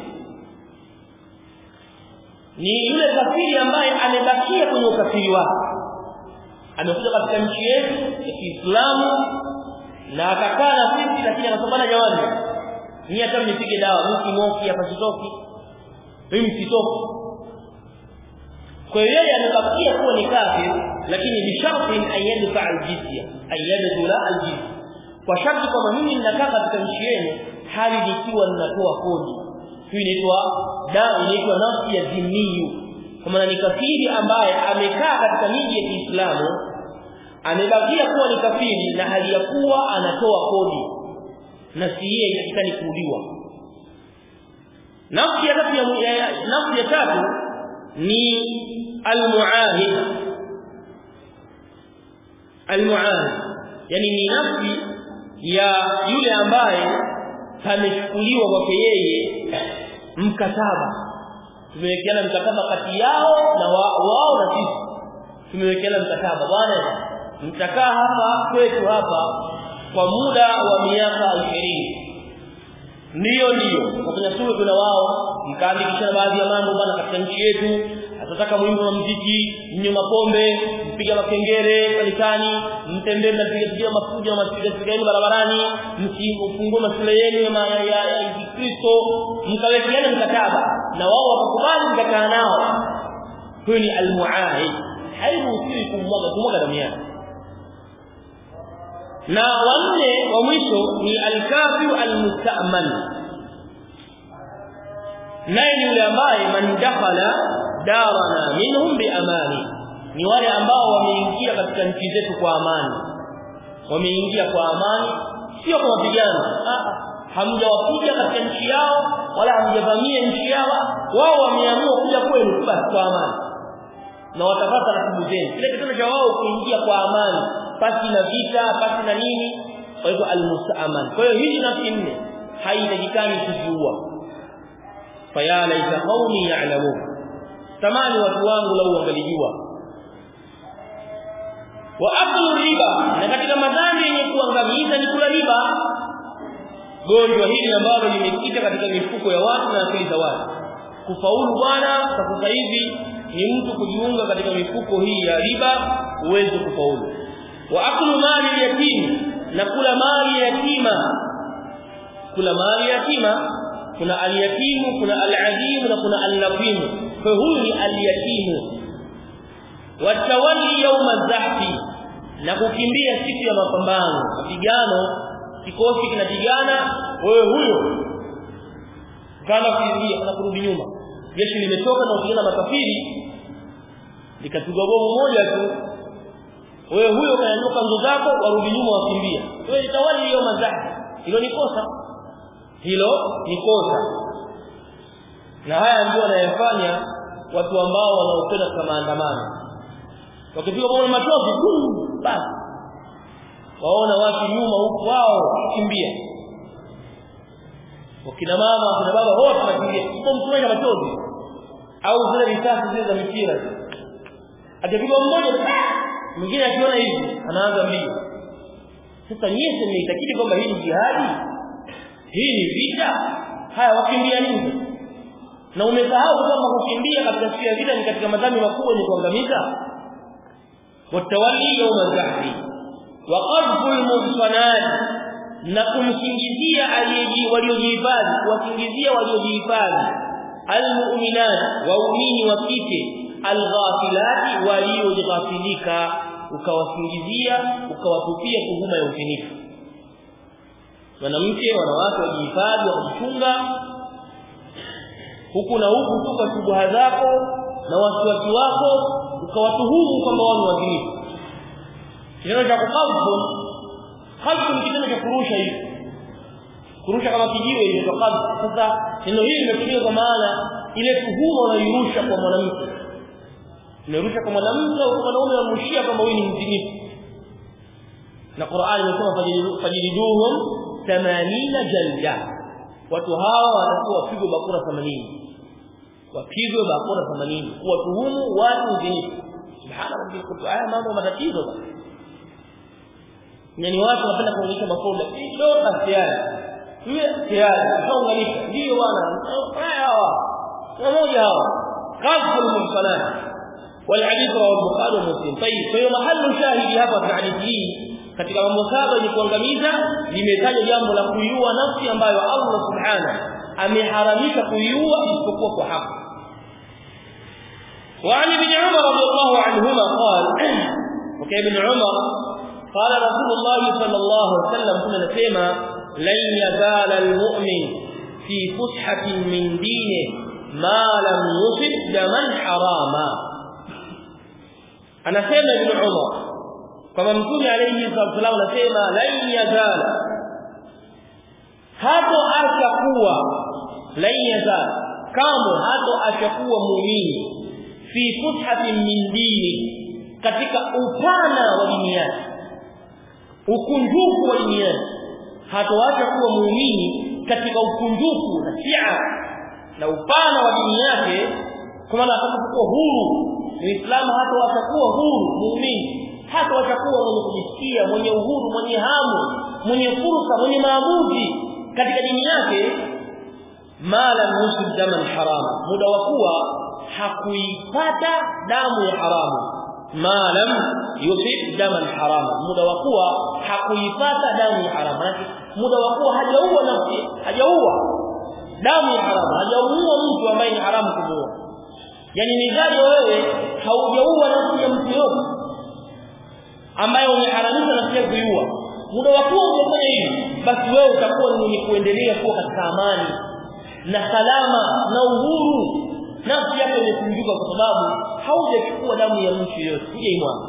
ni yule kafiri ambaye amebakia kwenye ukafiri wake amekuja katika nchi yetu ya Kiislamu na akakaa na sisi lakini anasomana jamani ni hata mnipige dawa mimi moki hapa sitoki mimi sitoki kwa hiyo yeye anabakia kuwa ni kafir lakini bisharti an yadfa aljizya an yadkhula aljizya kwa sharti kwamba mimi ninakaa katika nchi yenu hali nikiwa ninatoa kodi hii inaitwa da inaitwa nafsi ya dhimmiyu kwa maana ni kafiri ambaye amekaa katika miji ya Kiislamu amebakia kuwa ni kafiri na hali ya kuwa anatoa kodi na si yeye inatakikani kuuliwa nafsi ya tatu ya nafsi ya tatu ni almuahid almuahid yani ni nafsi ya yule ambaye pamechukuliwa kwake yeye mkataba tumewekeana mkataba kati yao na wa, wao na sisi tumewekeana mkataba bwana mtakaa hapa kwetu hapa kwa muda wa miaka 20 ndiyo ndiyo kufanya suluhu na wao mkaandikishana baadhi ya mambo bwana katika nchi yetu atataka mwimbo wa muziki mnywe mapombe mpiga makengere kanisani mtembee mnapiga piga mafuja na mapiga piga yenu barabarani msifungue mashule yenu ya ya Kristo mkawekeana mkataba na wao wakakubali mkakaa nao huyu ni almuahid hairuhusiwi kumwaga kumwaga damu yake na wanne wa mwisho ni alkafiru almustaman naye ni yule ambaye man dakhala darana minhum biamani ni wale ambao wameingia katika nchi zetu kwa amani wameingia kwa amani sio kwa mapigano hamjawapiga katika nchi yao wala hamjavamia nchi yao wao wameamua kuja kwenu basi kwa amani na watapata ratibu zenu kile kitendo cha wao kuingia kwa amani pasi na vita pasi na nini kwa hivyo almustaaman kwa hiyo hizi nafsi nne haitakikani kuziua faya laita qaumi ya'lamun tamani watu wangu lau wangalijua wa aklu riba na katika madhambi yenye kuangamiza ni kula riba gonjwa hili ambalo limekita katika mifuko ya watu na akili za watu kufaulu bwana sasa hivi ni mtu kujiunga katika mifuko hii ya riba uweze kufaulu wa aklu mali yatim na kula mali yatima kula mali yatima kuna alyatimu kuna alazim na kuna allafim kwa huyu ni alyatimu watawalli yawma zahfi na kukimbia siku ya mapambano mapigano kikosi kinapigana wewe huyo kana kuingia kana kurudi nyuma jeshi limetoka na kupigana makafiri likapigwa bomu moja tu wewe huyo kanyanyuka nguzo zako warudi nyuma wakimbia wewe tawali hiyo mazahfi hilo ni kosa hilo ni kosa na haya ndio wanayofanya watu ambao wanaopenda kwa maandamano wakipiga bomu machozi basi waona watu nyuma huko wao kimbia wakina mama wakina baba wote wanakimbia kwa mtumaini machozi au zile risasi zile za mipira akipigwa mmoja mwingine akiona hivi anaanza mbio sasa nyie mmeitakidi kwamba hii ni jihadi hii ni vita haya wakimbia nini na umesahau kwamba kukimbia katika siku ya vita ni katika madhambi makubwa ni kuangamiza watawali yawma zahri wa qadfu almuhsanat na kumsingizia aliyeji waliojihifadhi kuwasingizia waliojihifadhi almu'minat waumini wa kike alghafilati walioghafilika ukawasingizia ukawatupia tuhuma ya uzinifu mwanamke wanawake wajihifadhi wakuchunga huku na huku tu kwa shubuha zako na wasiwasi wako ukawatuhumu kwamba wao ni wazinifu kitendo cha kukabdhu kabdhu ni kitendo cha kurusha hivi kurusha kama kijiwe ile kwa kabdhu sasa neno hili limetumika kwa maana ile tuhuma unairusha kwa mwanamke unarusha kwa mwanamke au kwa mwanaume unamrushia kwamba huyu ni mzinifu na Qur'an imesema fajiliduhum 80 jalda watu hawa watakuwa wapigwe bakora 80 wapigwe bakora 80 kuwatuhumu watu uzinifu subhana rabbil kutu haya mambo matatizo bana yani watu wanapenda kuonyesha makosa hiyo tayari hiyo tayari kaunganisha ndio bwana haya hawa pamoja hawa kafu mumfanani والحديث رواه البخاري ومسلم طيب فهي محل شاهد hapa katika hadithi hii katika mambo saba yenye kuangamiza limetaja jambo la kuiua nafsi ambayo Allah subhanahu ameharamisha kuiua isipokuwa kwa haki وعن ابن عمر رضي الله عنهما قال وكان ابن عمر قال رسول الله صلى الله عليه وسلم كنا نسمع لن يزال المؤمن في فسحة من دينه ما لم يصب دما حراما anasema ibn Umar kama mtume alayhi sallallahu anasema lan yazala hapo acha kuwa lan yazala kama hapo acha kuwa muumini fi futhatin min dini katika upana wa dini yake ukunjufu wa dini yake hatoacha kuwa muumini katika ukunjufu na sia na upana wa dini yake kwa maana atakapokuwa huru Muislamu hata watakuwa huru muumini hata watakuwa mwenye kujisikia mwenye uhuru mwenye hamu mwenye fursa mwenye maamuzi katika dini yake mala nusul daman harama muda wa kuwa hakuipata damu ya haramu malam yusib daman harama muda wa kuwa hakuipata damu ya haramu muda wa kuwa hajaua nafsi hajaua damu ya haramu hajaua mtu ambaye ni haramu kumuua yani midhali wewe haujaua nafsi ya mtu yote ambaye umeharamisha nafsi ya kuiua muda wa kuwa umefanya hivi basi wewe utakuwa ni mwenye kuendelea kuwa katika amani na salama na uhuru nafsi yako imefunguka kwa sababu haujachukua damu ya mtu yote hujaimwaga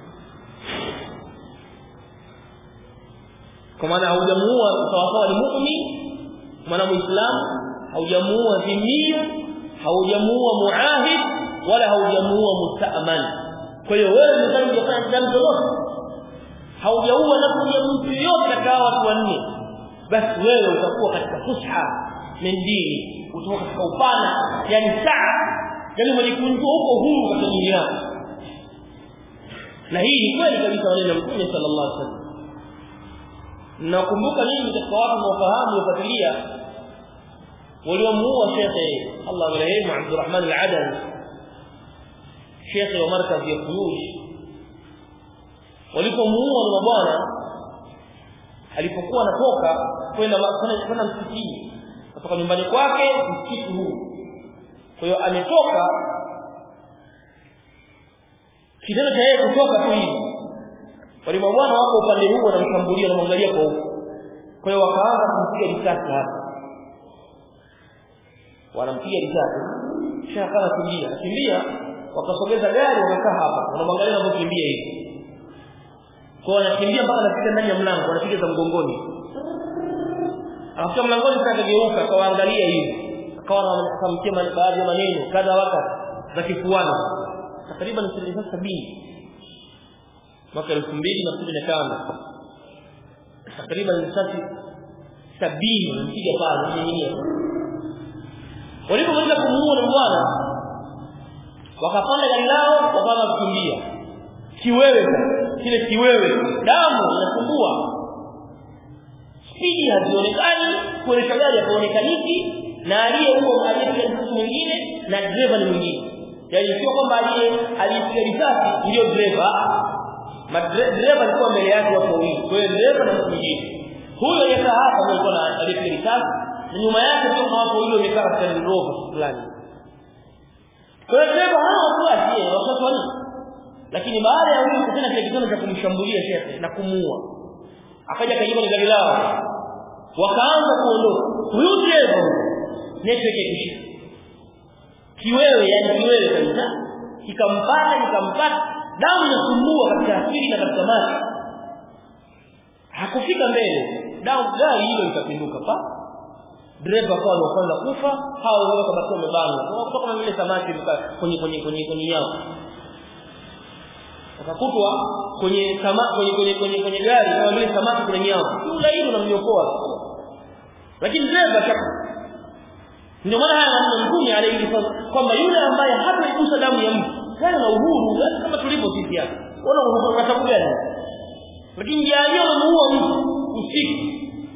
kwa maana haujamuua sawasawa ni muumini mwana muislamu haujamuua dhimia haujamuua muahid wala haujamuua musta'man kwa hiyo wewe mzani hujafanya jambo lolote haujaua nafsi ya mtu yote katika watu wanne basi wewe utakuwa katika fusha min dini utakuwa katika upana yani saa yani umejikunjua huko huru katika dini yako na hii ni kweli kabisa maneno ya Mtume sallallahu alaihi wasallam nakumbuka mimi katika watu wanaofahamu wafuatilia waliomuua shekhe Allah marehemu Abdurrahman al-Adani shekhe wa markazi ya Fuyush walipomuua na bwana alipokuwa anatoka kwenda kwenda msikitini kutoka nyumbani kwake msikiti huu kwa hiyo ametoka kitendo cha yeye kutoka tu hivi wale mabwana wako upande huu wanamshambulia na mwangalia kwa huko kwa hiyo wakaanza kumpiga risasi hapa wanampiga risasi kisha akawa kimbia kimbia wakasogeza gari wakakaa hapa wanamwangalia anapokimbia hivi kwa anakimbia mpaka anafika ndani ya mlango anapiga za mgongoni akafika mlangoni sasa akageuka akawaangalia hivi akawa akamtia baadhi ya maneno kadha waka za kifuani takriban asilimia sabini mwaka elfu mbili na kumi na tano takriban risasi sabini mpiga pale nyingine walipomaliza kumuua na bwana wakapanda gari lao wakaanza kukimbia kiwewe kile kiwewe damu inasumbua spidi hazionekani kuendesha gari hakuonekaniki na aliye huo aliyepiga risasi mwingine na dereva ni mwingine yaani sio kwamba aliye aliyepiga risasi ndio dereva dereva alikuwa mbele yake watu wawili kwa hiyo dereva na mtu mwingine huyo aliyekaa hapa ndio alikuwa na aliyepiga risasi na nyuma yake sio kama watu wawili wamekaa katika Land Rover fulani kwa hiyo dereva hana wasiwasi yeye wasiwasi wani lakini baada ya huyu kutenda kile kitendo cha kumshambulia shehe na kumuua akaja kajiba ni gari lao wakaanza kuondoka huyu dereva network ikishika kiwewe yani kiwewe kabisa kikampata kikampata damu inasumbua katika akili na katika macho hakufika mbele damu gari hilo likapinduka pa dereva kwa wa kwanza kufa hao wao kabaki wamebana kutoka kama vile samaki kwenye kwenye kwenye kwenye yao wakakutwa kwenye kama kwenye kwenye kwenye kwenye gari kama vile samaki kwenye yao yule hilo unamnyokoa lakini dereva chapa ndio maana haya maneno mtume alayhi kwamba yule ambaye hataigusa damu ya mtu kana na uhuru kama tulipo sisi hapa ona uhuru kwa sababu gani lakini jalia unamuua mtu usiku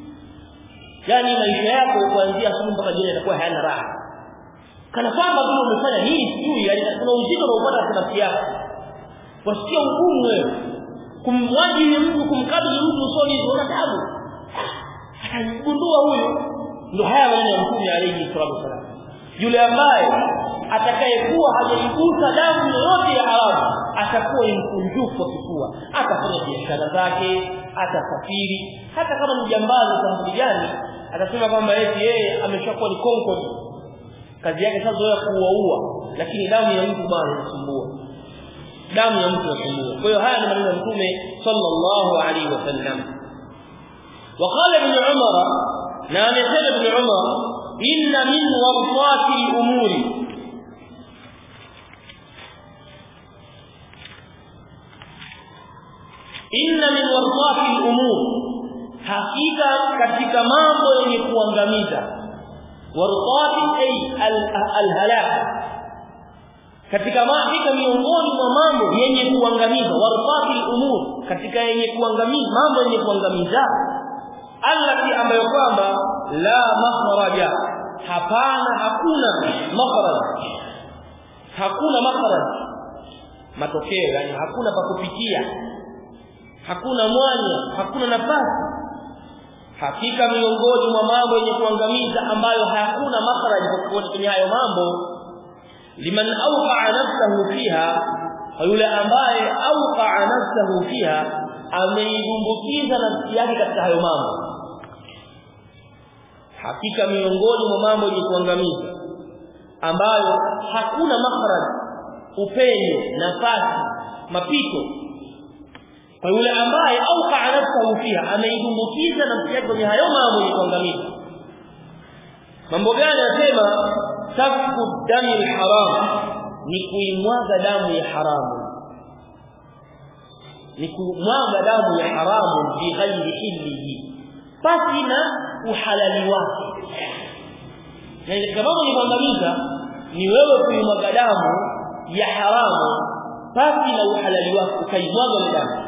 yani maisha yako kuanzia asubuhi mpaka jioni yatakuwa hayana raha kana kwamba vile umefanya nini sijui yani kuna uzito unaopata katika nafsi yako wasikia ugumu wewe kumwajiri mtu kumkabili mtu usoni una tabu atagundua huyu ndio haya maneno ya mtume alayhi salatu wasallam yule ambaye atakayekuwa hajaigusa damu yoyote ya haramu atakuwa ni mkunjufu wa kifua atafanya biashara zake atasafiri hata kama ni jambazi sampuli gani atasema kwamba eti yeye ameshakuwa ni concord kazi yake sasa zoea kuuaua lakini damu ya mtu bwana inasumbua damu ya mtu inasumbua kwa hiyo haya ni maneno ya mtume sallallahu alaihi wasallam وقال ابن عمر na amesema ibn Umar inna min warfati al-umuri inna min warfati al-umur hakika katika mambo yenye kuangamiza warfati ay al-halak katika hakika miongoni mwa mambo yenye kuangamiza warfati al-umur katika yenye kuangamiza mambo yenye kuangamiza allati ambayo kwamba la makhraja hapana hakuna makhraj hakuna makhraj matokeo yani hakuna pa kupitia hakuna mwanya hakuna nafasi hakika miongoni mwa mambo yenye kuangamiza ambayo hakuna makhraj kwa kwenye hayo mambo liman awqa nafsahu fiha yule ambaye awqa nafsahu fiha ameidumbukiza nafsi yake katika hayo mambo hakika miongoni mwa mambo yenye kuangamiza ambayo hakuna makhraj upenyo nafasi mapito kwa yule ambaye au nafsahu fiha ameidumbukiza nafsi yake kwenye hayo mambo yenye kuangamiza mambo gani anasema safku dami alharam ni kuimwaga damu ya haramu ni kumwaga damu ya haramu bighairi hillihi basi na uhalali wake na katika mambo ni kuangamiza ni wewe kuimwaga damu ya haramu basi na uhalali wake ukaimwaga ile damu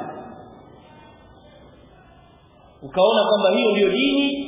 ukaona kwamba hiyo ndiyo dini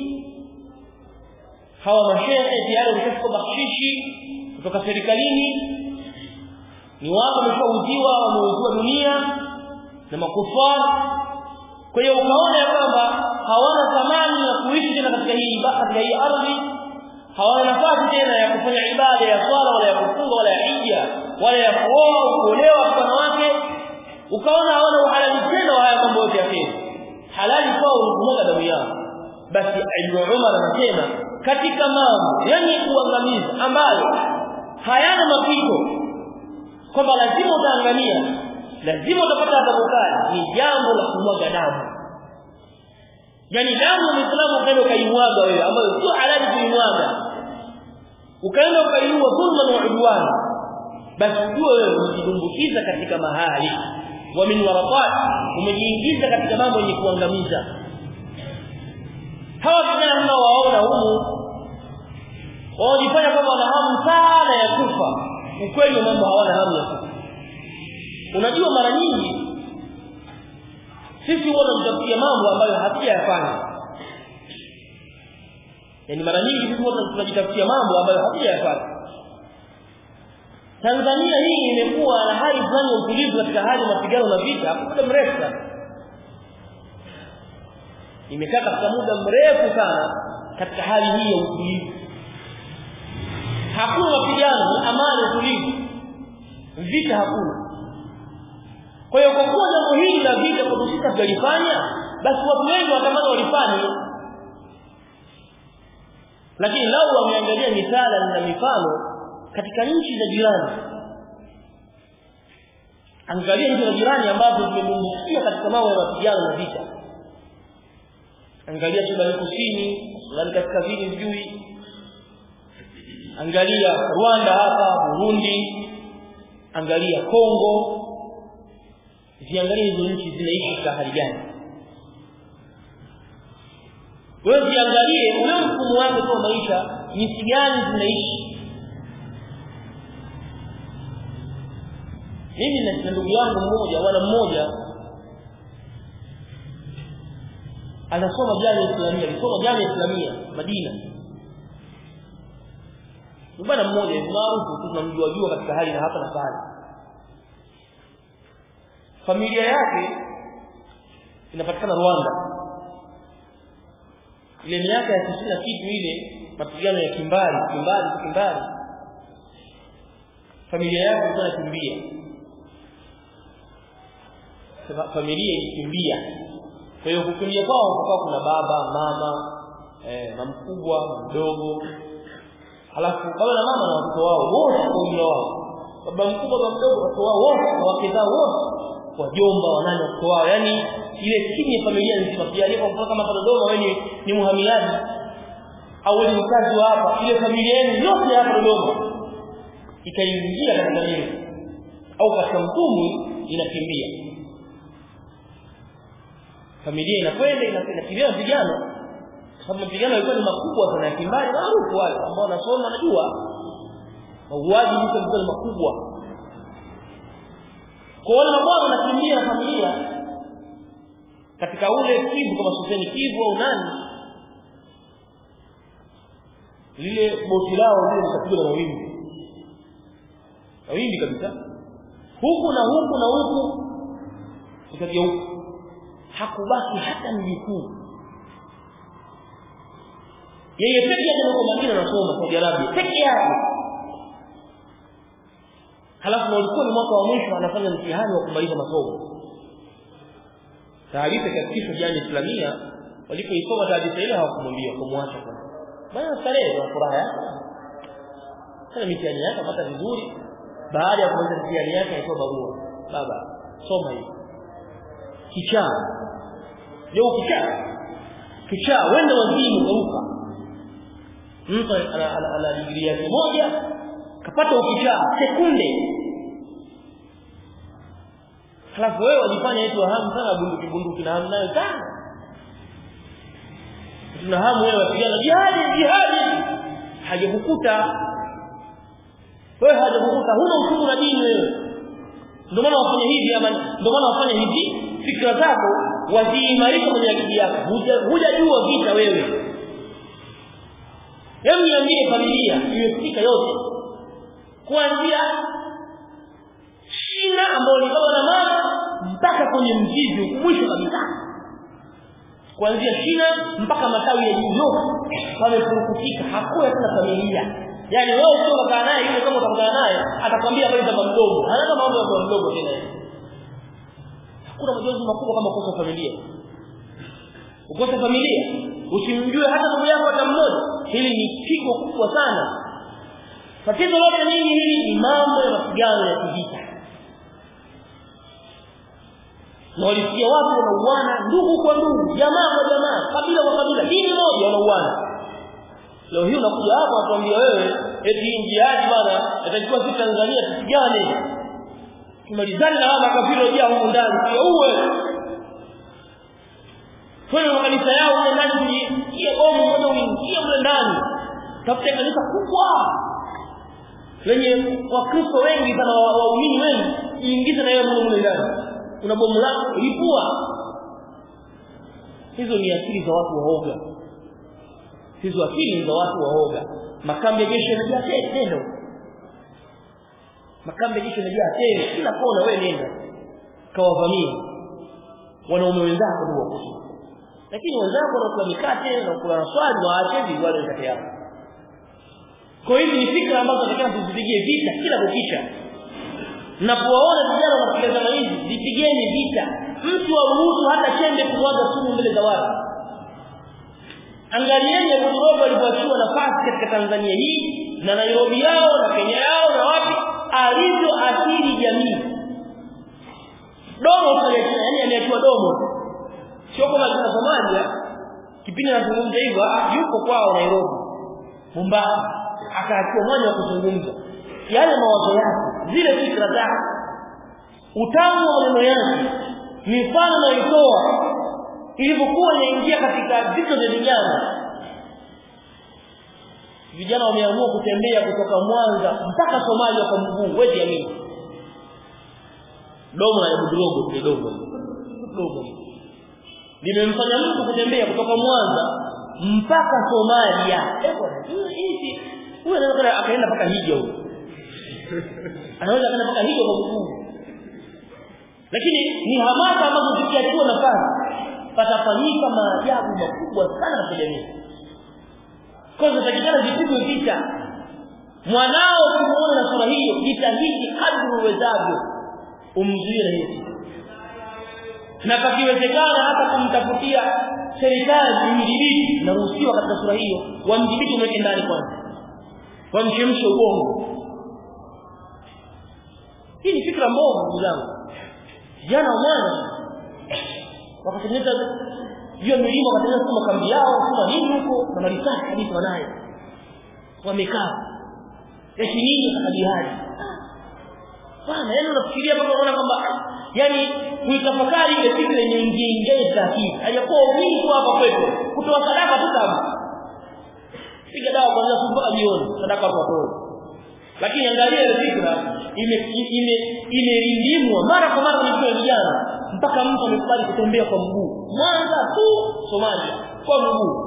hawa mashehe tayari wameshachukua bakshishi kutoka serikalini ni watu wameshauziwa wameuziwa dunia na makufari kwa hiyo ukaona ya kwamba hawana thamani ya kuishi tena katika hii katika hii ardhi hawana nafasi tena ya kufanya ibada ya swala wala ya kufunga wala ya hija wala ya kuoa au kuolewa kwa wanawake ukaona hawana uhalali tena wa haya mambo yote ya kheri halali kwao ni kumwaga damu yao basi Ibn Umar anasema katika mambo yenye kuangamiza ambayo hayana mapito kwamba lazima utaangamia lazima utapata adhabu kali ni jambo la kumwaga damu yani damu ya Muislamu ukaenda ukaimwaga wewe ambayo sio halali kuimwaga ukaenda ukaiua dhulman wa udwan basi ujue wewe umejidumbukiza katika mahali wa min warafat umejiingiza katika mambo yenye kuangamiza hawa vijana mnaowaona humu wanajifanya kwamba wana hamu sana ya kufa ukweli mambo hawana hamu ya kufa unajua mara nyingi sisi huwa tunajitafutia mambo ambayo hatujayafanya yani mara nyingi sisi huwa tunajitafutia mambo ambayo hatujayafanya Tanzania hii imekuwa na hali fulani ya utulivu katika hali ya mapigano na vita kwa muda mrefu sana imekaa katika muda mrefu sana katika hali hii ya utulivu hakuna mapigano ni amani utulivu vita hakuna kwa hiyo kwa kuwa jambo hili la vita kwa sisi tujalifanya basi watu wengi watamani walifanye lakini lau wameangalia misala na mifano katika nchi za jirani angalia nchi za jirani ambazo zimebumbukia katika mambo ya mapigano na vita angalia Sudani Kusini Sudani Kaskazini sijui angalia Rwanda hapa Burundi angalia Kongo ziangalie hizo nchi zinaishi katika hali gani wewe ziangalie ule mfumo wake kwa maisha jinsi gani zinaishi mimi na ndugu yangu mmoja wana mmoja anasoma jamii islamia alisoma jamii islamia Madina ni bwana mmoja maarufu tunamjua jua katika hali na hapa na pale familia yake inapatikana Rwanda ile miaka ya 90 kitu ile mapigano ya kimbari kimbari kimbari familia yake ilikuwa inakimbia familia ilikimbia kwa hiyo kukimbia kwao kukawa kuna baba mama eh, na mkubwa na mdogo halafu baba na mama na watoto wao wote kwa ujumla wao baba mkubwa baba mdogo watoto wao wote na wake zao wote wajomba wanani watoto wao yani ile timu ya familia nzima pia alipo mpaka kama Dodoma wewe ni, ni muhamiaji au wewe ni mkazi wa hapa ile familia yenu yote hapa Dodoma ikaingia katika nini au katika mtumu inakimbia familia inakwenda inakimbia vijana sababu mapigano yalikuwa ni makubwa sana ya kimbali maarufu wale ambao wanasoma wanajua mauaji hizo yalikuwa ni makubwa kwa wale ambao wanakimbia na familia katika ule kivu kama soseni kivu au nani lile boti lao lile likapigwa na mawimbi mawimbi kabisa huku na huku na huku ikageuka hakubaki hata mjukuu yeye peke yake yuko Madina anasoma Saudi Arabia peke yake halafu na ulikuwa ni mwaka wa mwisho anafanya mtihani wa kumaliza masomo taarifa ikafikishwa jana Islamia walipoisoma taarifa ile hawakumwambia kumwacha kwa bana starehe na furaha yake sana mitihani yake apata vizuri baada ya kumaliza mitihani yake alitoa barua baba soma hii kichaa leo kichaa kichaa wende wazimu kauka mtu ana digrii yake moja kapata ukichaa sekunde halafu wewe wajifanya eti hamu sana bunduki bunduki na hamu nayo sana tuna hamu wewe wapigana jihadi jihadi hajakukuta wewe hajakukuta huna uchungu na dini wewe ndio maana wafanya hivi ama ndio maana wafanya hivi fikra zako waziimarisha kwenye akili yako hujajua vita wewe hebu niambie familia imefika yote kuanzia shina ambayo ni baba na mama mpaka kwenye mzizi mwisho kabisa kuanzia shina mpaka matawi ya juu yote pamefurukutika hakuna tena familia yani wewe ukiwa kaa naye yule kama utakutana naye atakwambia habari za mdogo hana mambo ya mdogo tena hakuna majonzi makubwa kama kukosa familia ukosa familia usimjue hata ndugu yako hata mmoja hili ni pigo kubwa sana tatizo lote nini hili ni mambo ya mapigano ya kivita na walisikia watu wanauana ndugu kwa ndugu jamaa kwa jamaa kabila kwa kabila dini moja wanauana leo hii unakuja hapa watuambia wewe eti njiaji bwana atachukua sisi Tanzania tupigane tumalizane na hawa makafiri wajia humu ndani sio uwe kwenda makanisa yao mle ndani kujiingia bomu moja uingie mle ndani tafute kanisa kubwa lenye wakristo wengi sana waumini wengi jiingize na yeye mle mle ndani una bomu lako lipua hizo ni akili za watu waoga hizo akili ni za watu waoga makambi ya jeshi yanajaa tele nenda makambi ya jeshi yanajaa tele kila kona wewe nenda kawavamia wanaume wenzako ndio wakushi lakini wenzako wanakula mikate na kula na swali waache hivi wale mikate yao kwa hiyo ni fikra ambazo tunataka tuzipigie vita kila kukicha mnapowaona vijana wanapiga zama hizi vipigeni vita mtu aruhusu hata chembe kumwaga sumu mbele za watu angalieni Abu Robo alipoachiwa nafasi katika Tanzania hii na Nairobi yao na Kenya yao na wapi alivyoathiri jamii domo pale yani ameachiwa domo sio kama kuna Somalia kipindi anazungumza hivyo yuko kwao Nairobi Mombasa akaachiwa mwanya wa kuzungumza yale mawazo yake zile fikra zake utamu wa maneno yake mifano anayotoa ilivyokuwa inaingia katika vichwa vya vijana vijana wameamua kutembea kutoka Mwanza mpaka Somalia kwa mguu wewe amini domo la Budurogo ni domo domo limemfanya mtu kutembea kutoka Mwanza mpaka Somalia hizi huyo anaweza akaenda mpaka hija huyo anaweza akaenda mpaka hija kwa mguu lakini ni hamasa ambazo zikiachiwa nafasi patafanyika maajabu makubwa sana katika jamii kwa hiyo takikana vipigwe vita mwanao kumuona na sura hiyo jitahidi kadri uwezavyo umzuie na hiyo na pakiwezekana hata kumtafutia serikali imdhibiti naruhusiwa katika sura hiyo wamdhibiti mweke ndani kwanza wamchemshe ubongo hii ni fikra mbovu ndugu zangu vijana wa mwana wakatengeneza juu ya milima wakatengeneza kama kambi yao kama nini huko na marisasi kabisa wanayo wamekaa eti nini katika jihadi bana yani unafikiria mpaka unaona kwamba yani kuitafakari ile fikra yenye ingia ingia za akili hajakuwa wingi hapa kwetu kutoa sadaka tu kama piga dawa kwanza mpaka jioni sadaka kwa watoto lakini angalia ile fikra ime ime imelimwa mara kwa mara kwenye vijana mpaka mtu amekubali kutembea kwa mguu Mwanza tu Somalia kwa mguu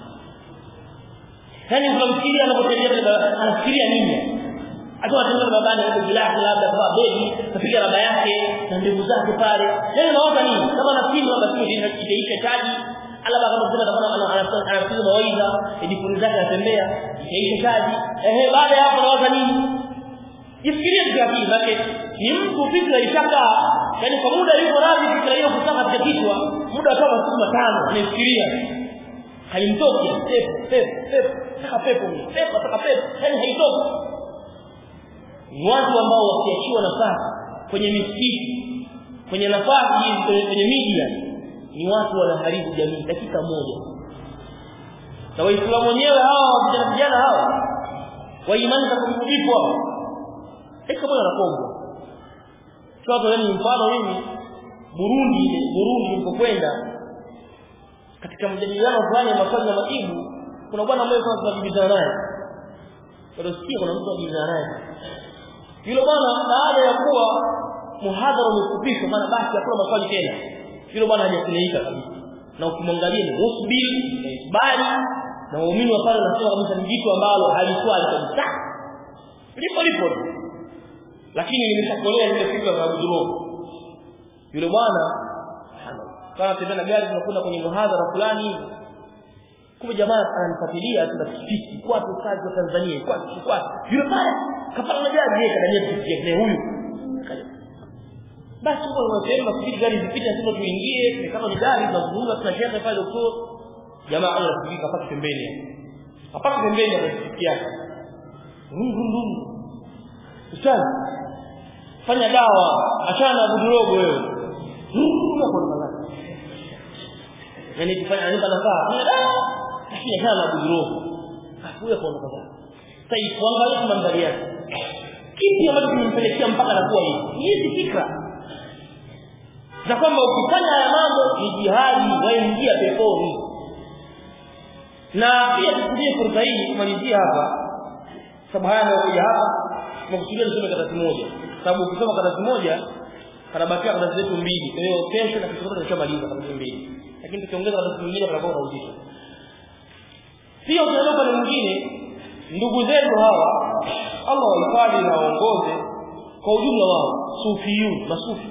yani unamfikiria anapotembea anafikiria nini akiwa anatembea babani hapo gilasi labda kwa begi kapiga raba yake na ndevu zake pale yani naona nini kama nafikiri labda simu itaisha chaji alaba kama kusema kama anafikiria mawaidha edifuni zake anatembea itaisha chaji ehe baada ya hapo nawaza nini jifikirie kwa akili zake ni mtu fikra ishakaa yani kwa muda yuko radhi fikra hiyo kutoka katika kichwa muda wa kama siku tano anafikiria haimtoki pepo pepo pepo saka pepo pepo saka pepo yani haitoki ni watu ambao wakiachiwa nafasi kwenye misikiti kwenye nafasi kwenye media ni watu wanaharibu jamii dakika moja na waislamu wenyewe hawa vijana vijana hawa wa imani za kumbudipo hawa dakika moja wanapongwa sasa ni mfano mimi Burundi Burundi nilipokwenda katika mjadiliano fulani ya maswali na majibu kuna bwana mmoja sana tunajibizana naye bado sikia kuna mtu anajibizana naye yule bwana baada ya kuwa muhadhara umefupishwa maana basi hakuna maswali tena yule bwana hajakuleika kabisa na ukimwangalia ni musbiri bali na waumini wa pale wanasema kabisa ni jitu ambalo haliswali kabisa lipo lipo lakini nimeshakolea zile fikra za Abdullah yule bwana kana tembea na gari tunakwenda kwenye muhadhara fulani kumbe jamaa ananifuatilia tuna pikipiki kwa kazi wa Tanzania kwa kwa yule pale kapata na gari yeye kadania pikipiki yake huyu basi kwa wanasema fikiri gari zipite sasa tuingie kama ni gari tunazungumza tunashare pale doktor jamaa anafikiri kapata pembeni hapana pembeni ya pikipiki yake ndum Ustaz fanya dawa achana na budurogo wewe yani kufanya anipa nafaa fanya dawa lakini achana na budurogo huyo kwa nafaa sasa kuangalia mandhari yake kipi ambacho kimempelekea mpaka anakuwa hivi hizi fikra za kwamba ukifanya haya mambo ni jihadi waingia peponi na pia tukulie fursa hii kumalizia hapa sababu haya yanayokuja hapa tunakusudia nisome karatasi moja sababu ukisoma karatasi moja kanabakia karatasi zetu mbili kwa hiyo kesho na kesho tutashamaliza karatasi mbili lakini tukiongeza katika mwingine panakuwa na uzito pia ukiondoka ni mwingine ndugu zetu hawa Allah wahifadhi na waongoze kwa ujumla wao sufiyun masufi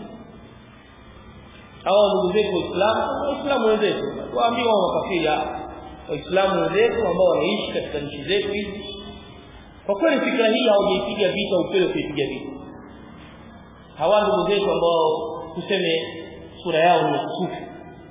hawa ndugu zetu waislamu waislamu wenzetu waambie wao makafiri waislamu wenzetu ambao wanaishi katika nchi zetu hizi kwa kweli fikra hii hawajaipiga vita ukweli kuipiga vita hawa ndugu zetu ambao tuseme sura yao ni sufi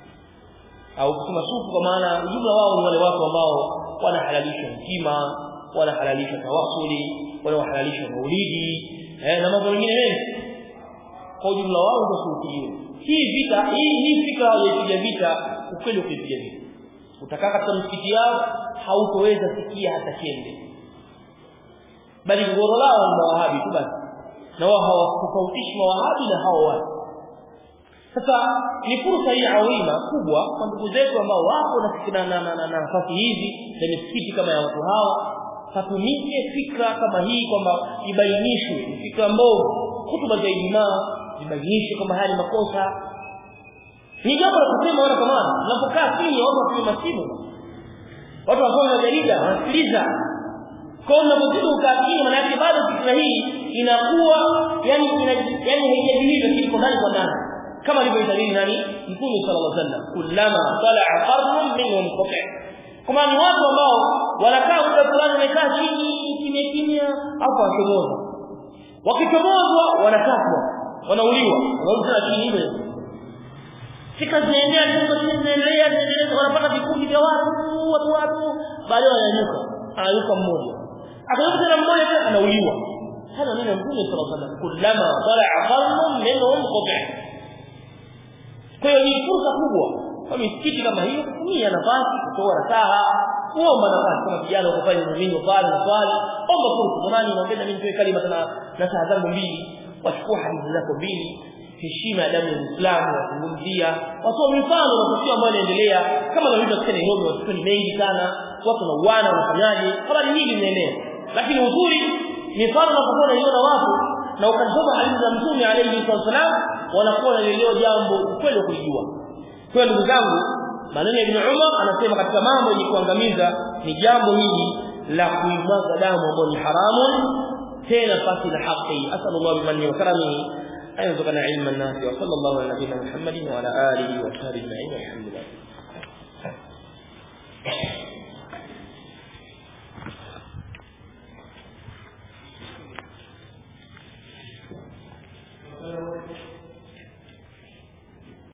au kusema sufi kwa maana ujumla wao ni wale watu ambao wanahalalisha hekima wanahalalisha tawasuli wanahalalisha maulidi eh, na mambo mengine mengi kwa ujumla wao ndio sufi hii vita hii hii fikra hawajaipiga vita ukweli kuipiga vita utakaa katika msikiti yao hautoweza sikia hata kende bali gogoro lao ni mawahabi tu basi na wao hawakufautishi mawahabi na hao watu sasa ni fursa hii adhima kubwa kwa ndugu zetu ambao wapo na na na nafasi hizi za misikiti kama ya watu hawa patumike fikra kama hii kwamba ibainishwe fikra mbovu hutuba za Ijumaa zibainishwe kama haya ni makosa ni jambo la kusema wana kama unapokaa chini watu wapiga masimu watu wasoma jarida wanasikiliza kwa unapozidi ukaa chini maana yake bado fikra hii inakuwa yani ina, yani haijadilii lakini kwa ndani kwa ndani kama alivyoitabiri nani mtume sallallahu alaihi wasallam kullama tala'a qarnun minhum qati' kama ni watu ambao wanakaa muda fulani wamekaa chini kimya kimya hapo wachomoza wakichomozwa wanakatwa wanauliwa wanaanza chini hivyo fika zinaendelea tungo zinaendelea zinaendelea wanapata vikundi vya watu watu watu baadaye wananyuka anayuka mmoja akayuka tena mmoja tena anauliwa hana neno mtume sallallahu alaihi wasallam kullama tala'a qarnun minhum qati' kwa hiyo ni fursa kubwa kwa misikiti kama hiyo kutumia nafasi kutoa rasaha kuomba nafasi kama vijana wakafanya mzimini pale na swali omba fursa jamani naongeza mimi nitoe kalima tena na saa zangu mbili wachukua hadithi zako mbili heshima ya damu ya Uislamu wazungumzia watoa mifano na tukio ambayo inaendelea kama na vitu katika Nairobi watoto ni mengi sana watu na uwana wanafanyaje habari nyingi zinaenea lakini uzuri mifano unapokuwa unaiona watu na ukasoma hadithi za Mtume alayhi wasallam wanakuwa wanaelewa jambo ukweli wa kulijua kwa ndugu zangu maneno ya Ibn Umar anasema katika mambo yenye kuangamiza ni jambo hili la kuimwaga damu ambayo ni haramun tena pasi na haki asallallahu bimanni wa karamihi أن يرزقنا علما نافعا وصلى الله على نبينا محمد وعلى آله وصحبه أجمعين والحمد لله